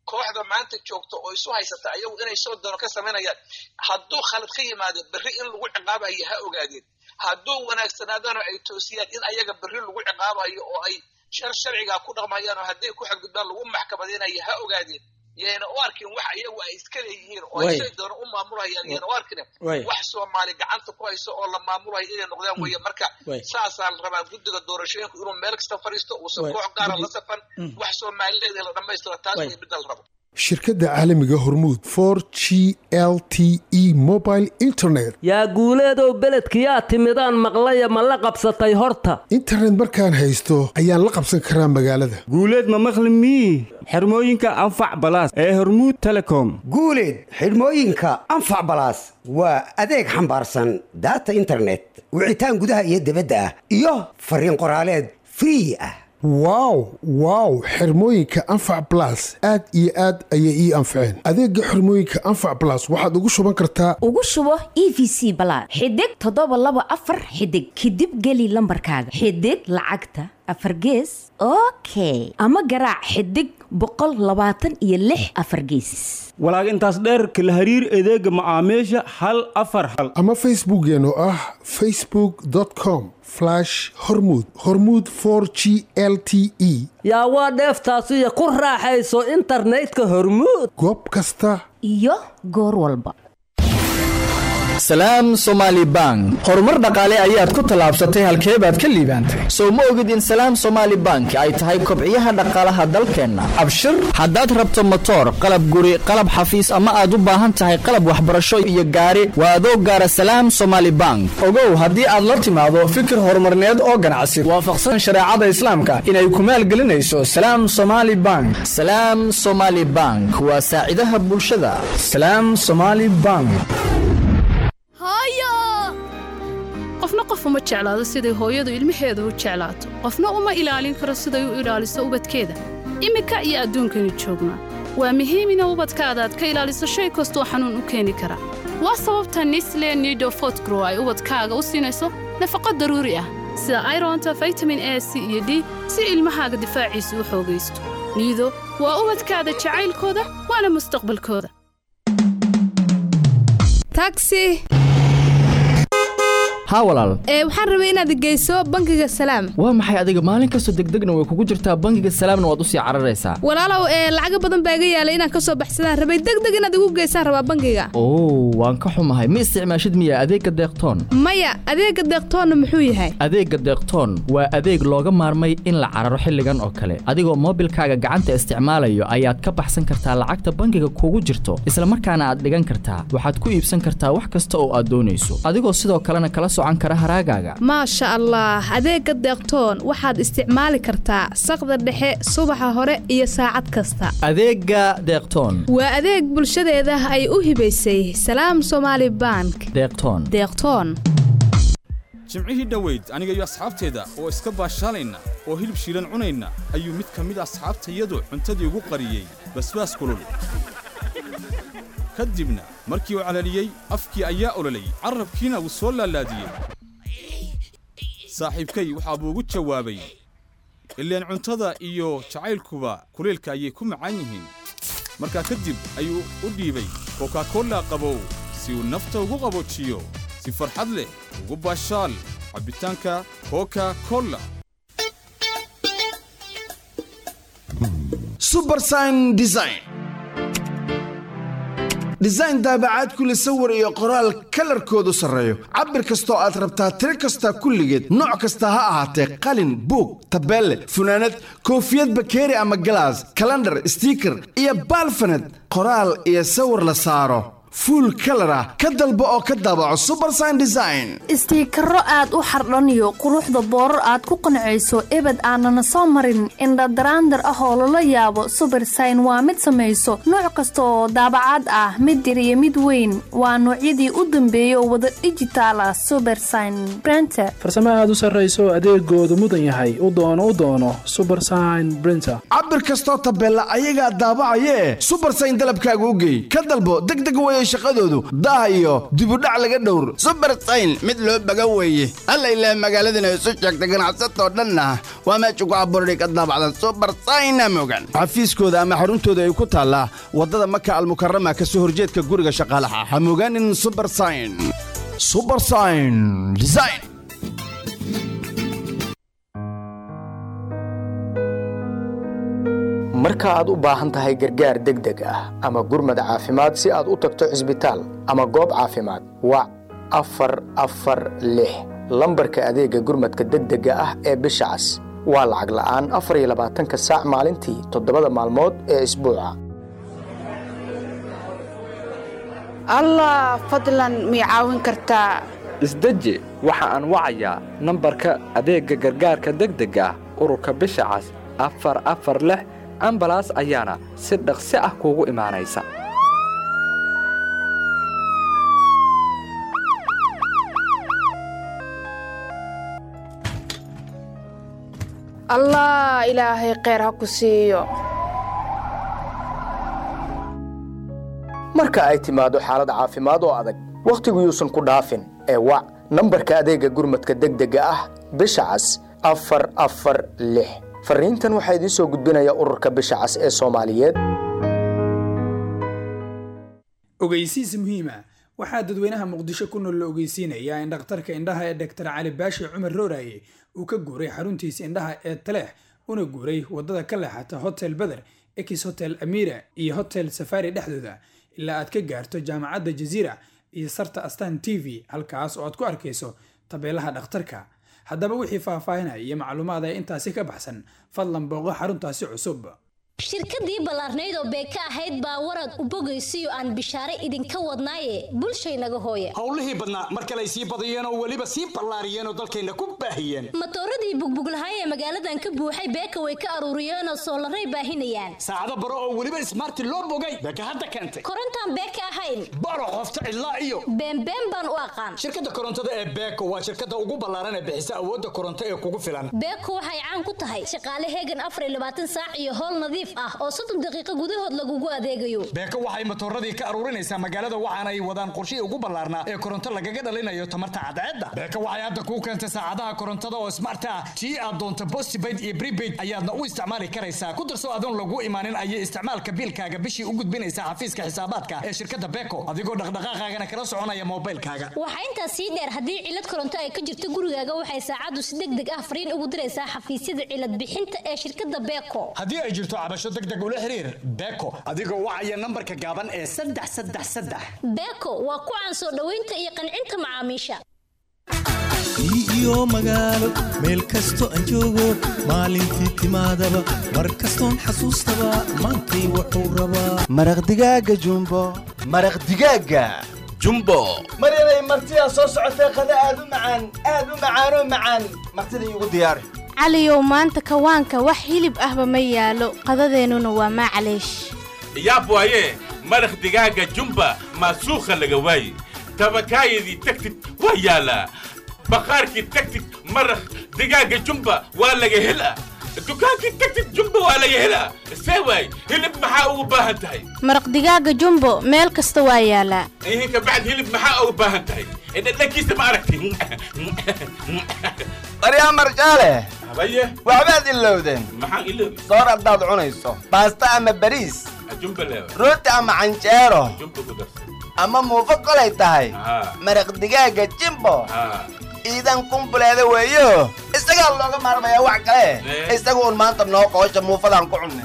kooxda maanta joogta oo isu haysata ayagu inay soo doono ka samaynayaan hadduu khalad ka yimaado berri in lagu ciqaabayo ha ogaadeen hadduu wanaagsanaadana ay toosiyaan in ayaga berri lagu ciqaabayo oo ay shar sharcigaa ku dhaqmayaan oo hadday ku xadgudbaan lagu maxkamadaynayo ha ogaadeen yayna u arkin wax iyagu ay iska leeyihiin oo ay say doono u maamulayaan yayna u arkin wax soomaali gacanta ku hayso oo la maamulayo inay noqdaan weeye marka saasaa la rabaa guddiga doorashooyinka inuu meel kasta fadhiisto uusan koox gaara la safan wax soomaalileeda la dhammaystira taas way midda la rabo
shirkadda caalamiga hormuud for g l t e mobile internet
yaa guuleedow beledkiyaa timidaan maqlaya ma la qabsatay horta
internet markaan haysto ayaan la qabsan karaa magaalada
guuleed ma maqli mii xirmooyinka anfac balaas ee hormuud telecom
guuleed xidhmooyinka anfac balaas waa adeeg xambaarsan daata internet wicitaan gudaha iyo dibadda ah iyo fariin qoraaleed free ah
wow wow xirmooyinka anfac balas aad iyo aad ayay ii anfaceen adeega xirmooyinka anfac balas waxaad ugu shuban kartaa
ugu shubo e v c balaad xidig toddoba laba afar xidig kadib geli lambarkaaga xidig lacagta afar gees okay ama garaac xidig boqol labaatan iyo lix afar geesis
walaag intaas dheerka la hariir adeega macaamiisha hal afar hal
ama facebookeen oo ah facebook com hormuud hormuud for g l t e
yaa waa dheeftaasiyo ku raaxayso internetka hormuud
goob kasta
iyo goor walba
salaam somaali bank horumar dhaqaale ayaad ku tallaabsatay halkee baad ka liibaantay sow ma ogid in salaam somaali bank ay tahay kobciyaha dhaqaalaha dalkeenna abshir haddaad rabto motoor qalab guri qalab xafiis ama aad u baahan tahay qalab waxbarasho iyo gaari waa adoo gaara salaam somaali bank ogow haddii aad la timaado fikir horumarneed oo ganacsi waafaqsan shareecada islaamka inay ku maalgelinayso salaam somaali bank salaam somaali bank waa saacidaha bulshada salaam somaali bank
qofna qof uma jeclaado siday hooyadu ilmaheeda u jeclaato qofna uma ilaalin karo siday u ilaaliso ubadkeeda iminka iyo adduunkani joognaa waa muhiim ina ubadkaada aad ka ilaaliso shay kastoo xanuun u keeni kara waa sababta nisle nido fotgrow ay ubadkaaga u siinayso nafaqo daruuri ah sida ironta vitamin a c iyo d si ilmahaaga difaaciisa u xoogaysto niido waa ubadkaada jacaylkooda waana mustaqbalkooda
haa walaal
ee waxaan rabay inaad geyso bangiga salaam
waa maxay adiga maalin kastoo degdegna way kugu jirtaa bangiga salaamna waad usii cararaysaa
walaalow ee lacaga badan baa iga yaalay inaan ka soo baxsadaan rabay degdeg inaad igu geysaan rabaa bangiga
oo waan ka xumahay ma isticmaashid miya adeegga deeqtoon
maya adeegga deeqtoonna muxuu yahay
adeegga deeqtoon waa adeeg looga maarmay in la cararo xilligan oo kale adigoo moobilkaaga gacanta isticmaalayo ayaad ka baxsan kartaa lacagta bangiga kugu jirto isla markaana aad dhigan kartaa waxaad ku iibsan kartaa wax kasta oo aad doonayso adigoo sidoo kalena kala
maasha allah adeegga deeqtoon waxaad isticmaali kartaa saqda dhexe subaxa hore iyo saacad kasta
adeegga deeqtoon
waa adeeg bulshadeeda ay u hibaysay salaam somaali bank
deeqtoon
deeqtoon
jimcihii dhoweyd aniga iyo asxaabteeda oo iska baashaalayna oo hilib shiilan cunayna ayuu mid ka mid asxaabtayadu cuntadii ugu qariyey basbaas kulul ka dibna markii uu calaliyey afkii ayaa ololay carrabkiina wuu soo laalaadiyey saaxiibkay waxaa buu ugu jawaabay ileen cuntada iyo jacaylkuba kuleelka ayay ku macaan yihiin markaa kadib ayuu u dhiibay kokakolla qabow si uu nafta ugu qaboojiyo si farxad leh ugu baashaal cabbitaanka koka kolla
subersign design design daabacaad kule sawir iyo qoraal kalarkoodu sarreeyo cabir kastoo aad rabtaa tiro kasta kulligeed nooc kasta ha ahaatee qalin buug tabeelle funaanad koofiyad bakeeri ama galaas kalandhar stiiker iyo baalfaned qoraal iyo sawir la saaro fuul kalar ah ka dalbo oo ka daabaco subersign design
istiikaro aad u xardhaniyo quruxda boorar aad ku qancayso ebed aanana soo marin indhadaraandar ah oo lala yaabo subersign waa mid samayso nooc kasta oo daabacaad ah mid yar iyo mid weyn waa noocyadii u dambeeya oo wada dhijitaal ah subersign brenter
farsamo aad u sarrayso adeegoodu mudan yahay u doono u doono subersign brinter
cabir kastoo tabeella ayagaa daabacayee subersign dalabkaaga u geey ka dalbo degdeg way weeye shaqadoodu daah iyo dibudhac laga dhowr subersayn mid loo baga weeye alla ilaah magaaladana isu sheegtay ganacsatoo dhanna waa meesha ku abuurday ka daabacdan subersayna mogan xafiiskooda ama xaruntooda ay ku taallaa waddada maka almukarama ka soo horjeedka guriga shaqaalaha ha mogaanin subersayn subersayn design
marka aad u baahan tahay gargaar degdeg ah ama gurmad caafimaad si aad u tagto cisbitaal ama goob caafimaad wac afar afar lix lambarka adeegga gurmadka degdega ah ee bisha cas waa lacag la'aan afar iyo labaatanka saac maalintii toddobada maalmood ee isbuuca
allah fadlan mii caawin kartaa
isdeji waxa aan wacayaa nambarka adeegga gargaarka degdega ah ururka bisha cas afar afar lix ambalaas ayaana si dhaqsi ah kuugu imaanaysa
allah ilaahay kheyr ha ku siiyo
marka ay timaado xaalad caafimaad oo adag wakhtigu yuusan ku dhaafin ee wac nambarka adeegga gurmadka degdega ah bisha cas afar afar lix fariintan waxaa idiin soo gudbinaya ururka bisha cas ee soomaaliyeed
ogeysiis muhiima waxaa dadweynaha muqdisho ku nool la ogeysiinayaa in dhakhtarka indhaha ee dhaktar cali baashi cumar rooraye uu ka guuray xaruntiisa indhaha ee taleex una guuray waddada ka leexata hotel beder ex hotel amira iyo hotel safari dhexdooda ilaa aad ka gaarto jaamacadda jaziira iyo sarta astan t v halkaas oo aad ku arkayso tabeelaha dhakhtarka haddaba wixii faahfaahinaya iyo macluumaad ee intaasi ka baxsan fadlan booqo xaruntaasi cusub
shirkadii ballaarnayd oo beeka ahayd baa warad u bogaysiyo aan bishaare idinka wadnaaye bulshaynaga hooye
howlihii badnaa mar kale ay sii badiyeen oo weliba sii ballaariyeen oo dalkayna ku baahiyeen
matooradii bugbuglahay ee magaaladan ka buuxay beeka way ka aruuriyeen oo soolaray baahinayaan
saacado baro oo weliba ismaarti loo bogay beeka hadda keentay
korontaan beeka ahayn
baro qofta cidlaa iyo
beenbeen baan u aqaan
shirkadda korontada ee beeko waa shirkadda ugu ballaaran ee bixisa awoodda koronto ee kugu filan
beeko waxay caan ku tahay shaqaale heegan afar iyo labaatan saac iyo howl nadiif ah oo soddon daqiiqo gudahood lagugu adeegayo
beeko waxay matooradii ka aruurinaysaa magaalada waxaana ay wadaan qorshihii ugu ballaarnaa ee koronto lagaga dhalinayo tamarta cadceedda beeko waxay hadda kuu keentay saacadaha korontada oo smart ah tii aad doonto postpaid iyo prepaid ayaadna u isticmaali karaysaa ku darso adoon lagu imaanin ayay isticmaalka biilkaaga bishii u gudbinaysaa xafiiska xisaabaadka ee shirkadda beeko adigoo dhaqdhaqaaqaagana kala soconaya moobilkaaga
waxaa intaas sii dheer haddii cilad koronto ay ka jirto gurigaaga waxay saacaddu si deg deg ah fariin ugu diraysaa xafiisyada cilad bixinta ee shirkadda beeko
haddii ay jirto cabasho degdeg ula xiriir beeko adigoo wacaya nambarka gaaban ee saddex saddex saddex
beeko waa ku caan soo dhoweynta iyo qancinta macaamiisha
iyo magaalo meel kasto aan joogo maalintii timaadaba mar kastoon xasuustaba maantay wuxuu rabaa
maraq digaaga jumbo maraq digaaga jumbo
maryanay martidaa soo socotee qada aad u macaan aad u macaanoo macaan martida iigu diyaari
caliyow maanta kawaanka wax hilib ahba ma yaalo qadadeennuna waa maclaysh
yaab waaye maraq digaaga jumba maasuukha laga waaye tabakaayadii tagtid waa yaalaa bakhaarkii tagtid maraq digaaga jumba waa laga helaa dukaankii tagtid jumba waa laga helaa see waay hilib maxaa ugu baahan tahay
maraq digaaga jumbo meel kasta waa yaalaa
ihin kabacd hilib maxaa ugu baahan tahay dhadhankiisa ma aragti
maryaa marjaale
habaye
waxbaad ilowdeen
maxaan iloobi
soor haddaad cunayso baasta ama bariis
jumba leewa
rooti ama canjeero
jumba ku darsa
ama muufo kolay tahay maraq digaaga jimbo iidan kumbuleeda weeyo isagaa looga maarmayaa wax kale isagu un maanta noo qoosha muufadaan ku cunnay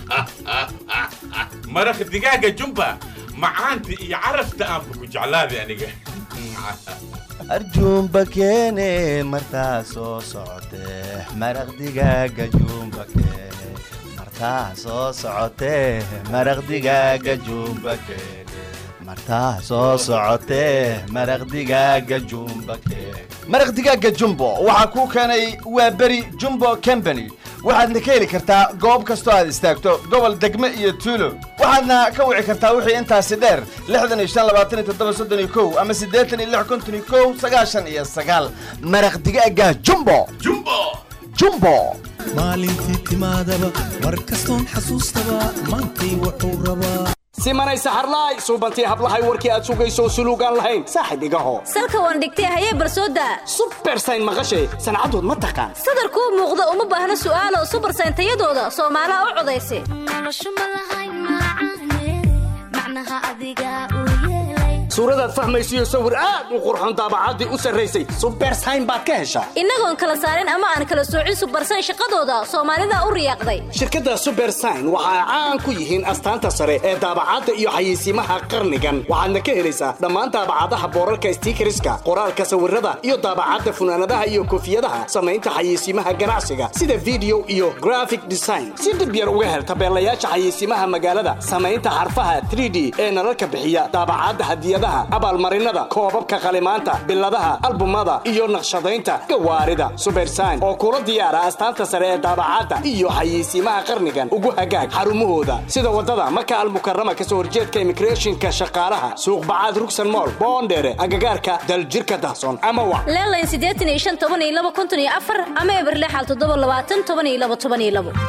maraq digaaga jumba macaanta iyo carafta aanba ku jeclaaday aniga
arjuumba keene martaa soo socotee maraq digaaga juumba keene martaa soo socotee maraq digaaga juumba keene martaa soo socotee maraq digaaga jumba keene maraq digaaga jumbo waxaa kuu keenay waa beri jumbo company waxaadna ka heli kartaa goob kastoo aad istaagto gobol degme iyo tuulo waxaadna ka wici kartaa wixii intaasi dheer lixdan iyo shan labaatan iyo toddoba soddon iyo kow ama siddeetan iyo lix konton iyo kow sagaashan iyo sagaal maraq digaaga jumbo
jumbo
jumbo
maalintii timaadaba mar kastoon xasuustaba maantay wuxuu rabaa
simanay saxarlaay suubantii hablahay warkii aad sugayso suluugaan lahayn saaxib igaho
salka waan dhigtay hayee barsooda
subersayn maqashay sancadood ma taqaan
sadar kuu muuqda uma baahna su'aalo subarsayn tayadooda soomaalaha u codaysa
suuradaad fahmaysiyo sawir aad u qurxoon daabacaddii u sarraysay subersayn baad ka heshaa
innagoon kala saarin ama aan kala soocin subarsayn shaqadooda soomaalida u riyaaqday
shirkadda subersign waxa ay caan ku yihiin astaanta sare ee daabacadda iyo xayeysiimaha qarnigan waxaadna ka helaysaa dhammaan daabacadaha boorarka stiikariska qoraalka sawirada iyo daabacadda funaanadaha iyo koofiyadaha samaynta xayeysiimaha ganacsiga sida video iyo graphic design si dhib yar uga hel tabeelayaasha xayeysiimaha magaalada samaynta xarfaha 3d ee nalalka bixiya daabacadda hadiyadaha abaalmarinada koobabka qalimaanta biladaha albumada iyo naqshadaynta gawaarida subersign oo kula diyaara astaanta sare ee daabacadda iyo xayeysiimaha qarnigan ugu hagaag xarumahooda sida wadada maka almukarama kasoo horjeedka immigrationka shaqaalaha suuq bacaad rugsan mool boondheere agagaarka daljirka dahsoon ama wa
leelayn siddeetan iyo shan toban iyo laba konton iyo afar ama eberlexal toddoba labaatan toban iyo laba toban iyo labo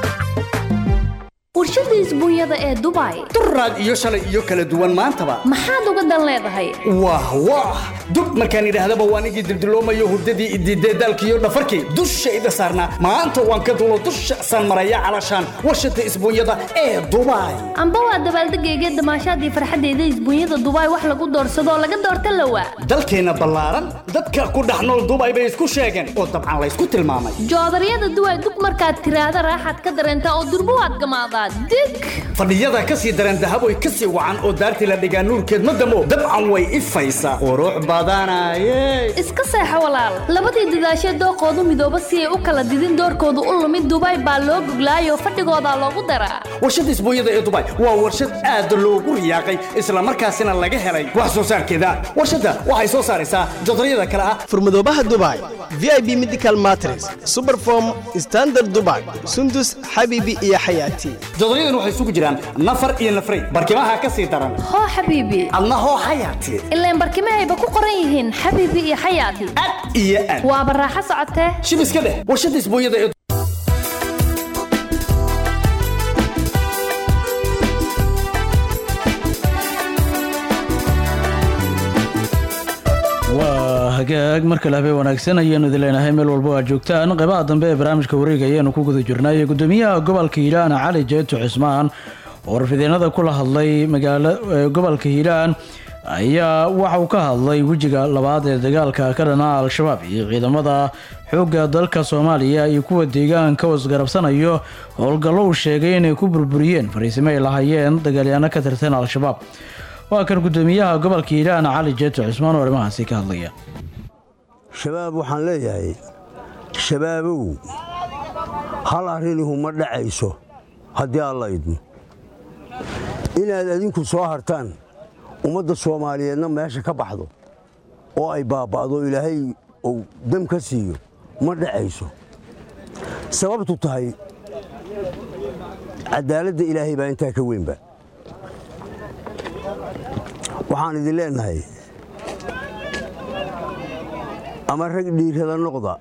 warshada isbuunyada ee dubai
duraad iyo shalay iyo kala duwan maantaba
maxaad uga dan leedahay
wah wah dub markaan idhaahdaba waan igii dildiloomayo hurdadii idiidee daalkiiyo dhafarkii dushayda saarnaa maanta waan ka dulo dusha san maraya calashaan warshada isbuunyada ee dubai
amba waa dabaaldegayga damaashaadii farxaddeeda isbuunyada dubai wax lagu doorsadoo laga doorta lawa
dalkeenna ballaaran dadka ku dhex nool dubai bay isku sheegeen oo dabcan laysku tilmaamay
joodaryada duway dub markaad tiraahda raaxaad ka dareentaa oo durbo waad gamaadaa dig
fadhiyada ka sii dareen dahaboy ka sii wacan oo daartii la dhigaa nuurkeed ma damo dabcan way ifaysaa qurux badanaye
iska seexo walaal labadii dadaashee dooqoodu midooba si ay u kala didin doorkoodu u lumid dubai baa loo goglaayoo fadhigoodaa loogu daraa
warshada isbuunyada ee dubai waa warshad aad loogu riyaaqay islamarkaasina laga helay wax soo saarkeeda warshadda waxay soo saaraysaa jodaryada kale ah
furmadoobaha dubai vip medical matres superform standard dubai sundus xabibi iyo xayaati
jodoryadan waxay isugu jiraan nafar iyo nafray barkimaha ka sii daran
hoo xabiibi
adna hoo xayaati
ilaan barkimahayba ku qoran yihiin xabiibi iyo xayaati
iyo aad
waaba raaxo socotee
shib iska dheh warshada isbuunyada ee
waa hagaag mar kale habeen wanaagsan ayaanu idin leenahay meel walba aad joogtaan qeybaha dambe ee barnaamijka wareega ayaanu ku guda jirnay gudoomiyaha gobolka hiiraan cali jeeto cismaan oo warfideenada kula hadlay magaalo gobolka hiiraan ayaa waxa uu ka hadlay wejiga labaad ee dagaalka ka dhana al-shabaab iyo ciidamada xoogga dalka soomaaliya iyo kuwa deegaanka oo isgarabsanayo howlgallo uu sheegay inay ku burburiyeen fariisimo ay lahaayeen dagaalyaano ka tirsan al-shabaab waa kan gudoomiyaha gobolka hiiraan cali jeeto cismaan oo arrimahaasi ka hadlaya
shabaab waxaan leeyahay shabaabow hal arrinihu ma dhacayso haddii alla idmo inaad adinku soo hartaan ummadda soomaaliyeedna meesha ka baxdo oo ay baaba'do ilaahay uu dam ka siiyo ma dhacayso sababtu tahay caddaaladda ilaahay baa intaa ka weynba waxaan idin leenahay ama rag dhiirada noqda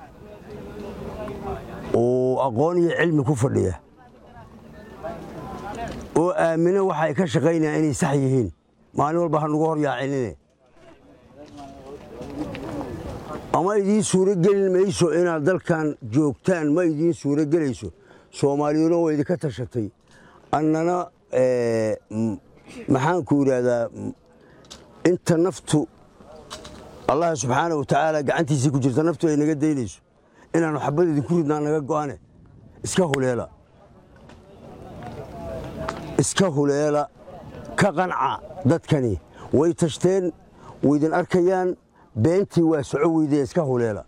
oo aqoon iyo cilmi ku fadhiya oo aamina waxa ay ka shaqaynayaan inay sax yihiin maalin walba ha nugu hor yaacinine ama idiin suuro gelin mayso inaad dalkan joogtaan ma idiin suuro gelayso soomaaliyuna waa idinka tashatay annana maxaanku idhaahdaa inta naftu allah subxaana wa tacaala gacantiisii ku jirta naftu ay naga daynayso inaannu xabad idinku ridnaa naga go'ane iska huleela iska huleela ka qanca dadkani way tashteen waydin arkayaan beentii waa soco weydee iska huleela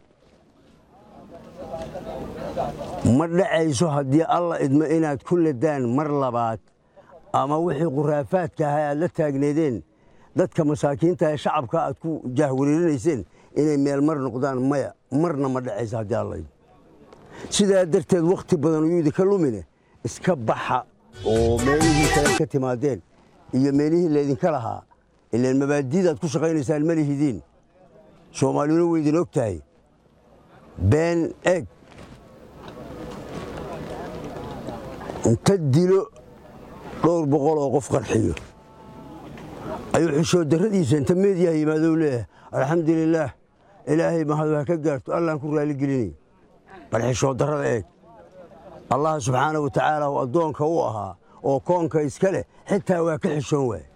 ma dhacayso haddii alla idmo inaad ku ladaan mar labaad ama wixii khuraafaadka ahaa aad la taagneedeen dadka masaakiinta ee shacabka aad ku jaahwareerinayseen inay meel mar noqdaan maya marna ma dhacayso haddii alla idmo sidaa darteed wakhti badan uyuu idinka lumine iska baxa oo meelihii kale ka timaadeen iyo meelihii laydinka lahaa ilaan mabaadiidaad ku shaqaynaysaan ma lihidiin soomaaliyuna way idin og tahay been eg inta dilo dhowr boqol oo qof qarxiyo ayuu xishood darradiisa inta meediyaha yimaadou leeyahay alxamdulilaah ilaahay mahadu ha ka gaarto allaan ku raaligelinay bal xishood darrada eeg allah subxaana wa tacaala oo addoonka u ahaa oo koonka iska leh xitaa waa ka xishoon waay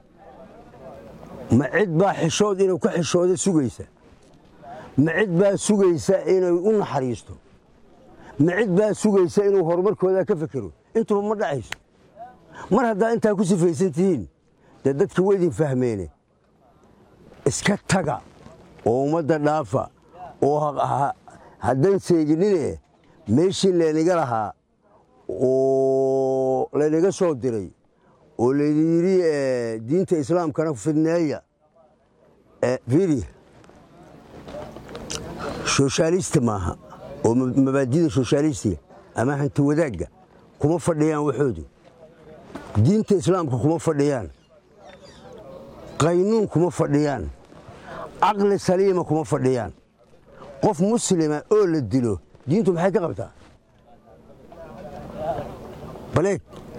ma cid baa xishood inuu ka xishooda sugaysa ma cid baa sugaysa inay u naxariisto ma cid baa sugaysa inuu horumarkooda ka fekero intuba ma dhacayso mar haddaa intaa ku sifaysan tihiin dee dadka weydin fahmeene iska taga oo ummadda dhaafa oo haddan seeginine meeshii laynaga lahaa oo laynaga soo diray oo laydin yidhi diinta islaamkana fidneeya firi soshaalista maaha oo mabaadida soshaalistiga ama hanti wadaagga kuma fadhiyaan waxoodu diinta islaamka kuma fadhiyaan qaynuun kuma fadhiyaan caqli saliima kuma fadhiyaan qof muslima oo la dilo diintu maxay ka qabtaa baleeg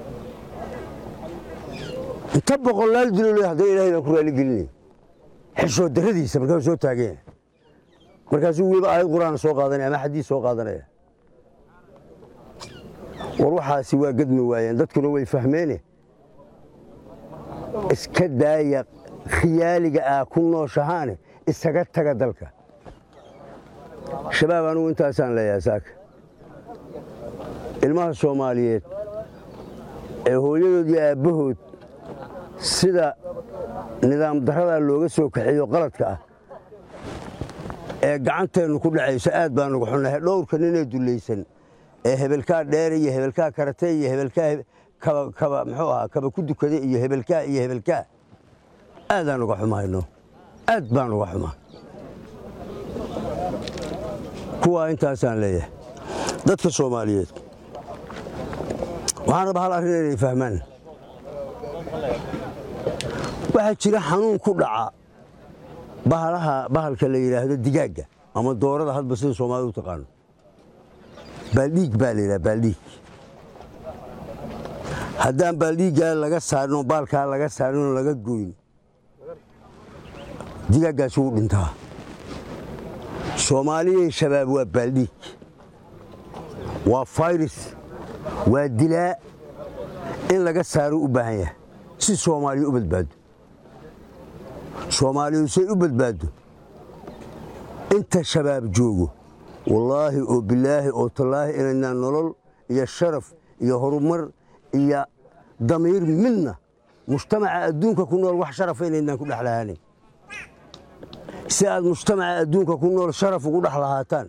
inta boqolaal dilo le haddana ilahay baan ku raaligelinay xishood darradiisa markaasuu soo taaganya markaasuu weliba aayad qur'aan soo qaadanaya ama xadiis soo qaadanaya war waxaasi waa gadmi waayeen dadkuna way fahmeene iska daaya khiyaaliga ah ku nooshahaane isaga taga dalka shabaab anugu intaasaan leeyahay saaka ilmaha soomaaliyeed ee hooyadood iyo aabbahood sida nidaam darradaa looga soo kaxeeyo qaladka ah ee gacanteennu ku dhacayso aad baanugu xunnahay dhowrka ninee dullaysan ee hebelkaa dheere iyo hebelkaa karate iyo hebelkaa kaba muxuu ahaa kaba ku dukade iyo hebelkaa iyo hebelkaa aadaan uga xumayno aad baan uga xumaa kuwaa intaasaan leeyahay dadka soomaaliyeed waxaan rabaa hal arrin inay fahmaan waxaa jira xanuun ku dhaca bahalaha bahalka la yidhaahdo digaagga ama doorada hadba sida soomaalida u taqaano baaldhiig baa la yidhaha baaldhiig haddaan baaldhiiggaa laga saarinoo baalkaa laga saarinoo laga goyn digaaggaasi wuu dhintaa soomaaliyay shabaab waa baaldhiig waa fayris waa dilaa in laga saaro u baahan yahay si soomaaliya u badbaado soomaaliyu say u badbaado inta shabaab joogo wallaahi oo bilaahi oo tallaahi inaynaan nolol iyo sharaf iyo horumar iyo damiir midna mujtamaca adduunka ku nool wax sharafa inaynaan ku dhex lahaanin si aad mujtamaca adduunka ku nool sharaf ugu dhex lahaataan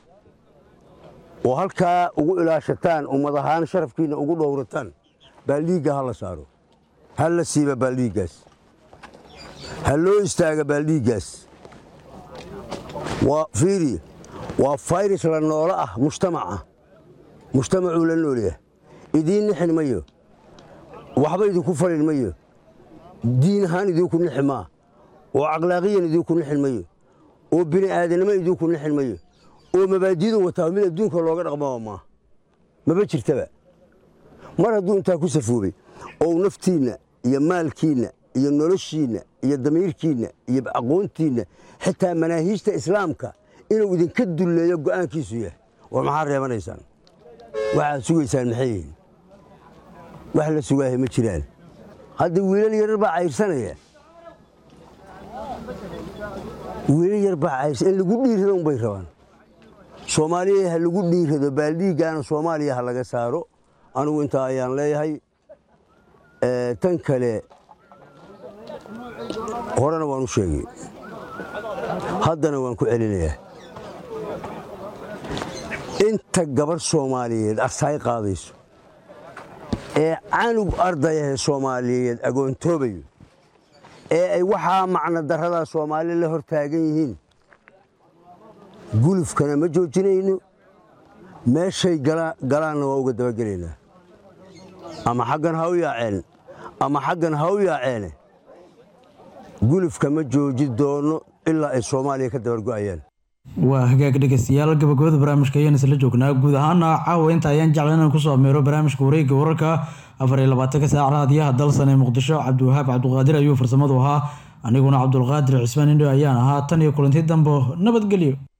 oo halkaa ugu ilaashataan ummad ahaan sharafkiinna ugu dhowrataan baaldhiigga ha la saaro ha la siiba baaldhiiggaas ha loo istaaga baaldhiiggaas waa fiiri waa fayris la noolo ah mujtamaca mujtamacuu la noolyahay idiin nixin mayo waxba idinku falin mayo diin ahaan idinku nixi maa oo akhlaaqiyan idinku nixin mayo oo bini aadanimo idinku nixin mayo oo mabaadidu wataa mid adduunka looga dhaqmaa maa maba jirtaba mar hadduu intaa ku safoobay oo naftiinna iyo maalkiinna iyo noloshiinna iyo damiirkiinna iyo aqoontiinna xitaa manaahiijta islaamka inuu idinka dulleeyo go'aankiisu yahay war maxaa reebanaysaan waxaad sugaysaan maxay yihiin wax la sugaahay ma jiraan hadda wiilal yarar baa cayrsanaya wiilal yar baa cayrsan in lagu dhiirrado unbay rabaan soomaaliya ha lagu dhiirrado baaldhiiggaana soomaaliya ha laga saaro anigu intaa ayaan leeyahay tan kale horena waan u sheegay haddana waan ku celinayaa inta gabarh soomaaliyeed arsaay qaadayso ee canug ardayahe soomaaliyeed agoontoobayo ee ay waxaa macno darradaa soomaali la hor taagan yihiin gulufkana ma joojinayno meeshay galaanna waa uga dabagelaynaa ama xaggan ha u yaaceen ama xaggan ha u yaaceene gulufka ma jooji doono ilaa ay soomaaliya ka dabargo'ayaan
waa hagaag dhegeystayaal gabagabada barnaamijka ayaan isla joognaa guud ahaana caawa inta ayaan jeclan inaan kusoo ameero barnaamijka wareegga wararka afar iyo labaatanka saac raadiyaha dalsan ee muqdisho cabdiwahaab cabduqaadir ayuu farsamadu ahaa aniguna cabdulqaadir cismaan indho ayaan ahaa tan iyo kulanti dambo nabadgelyo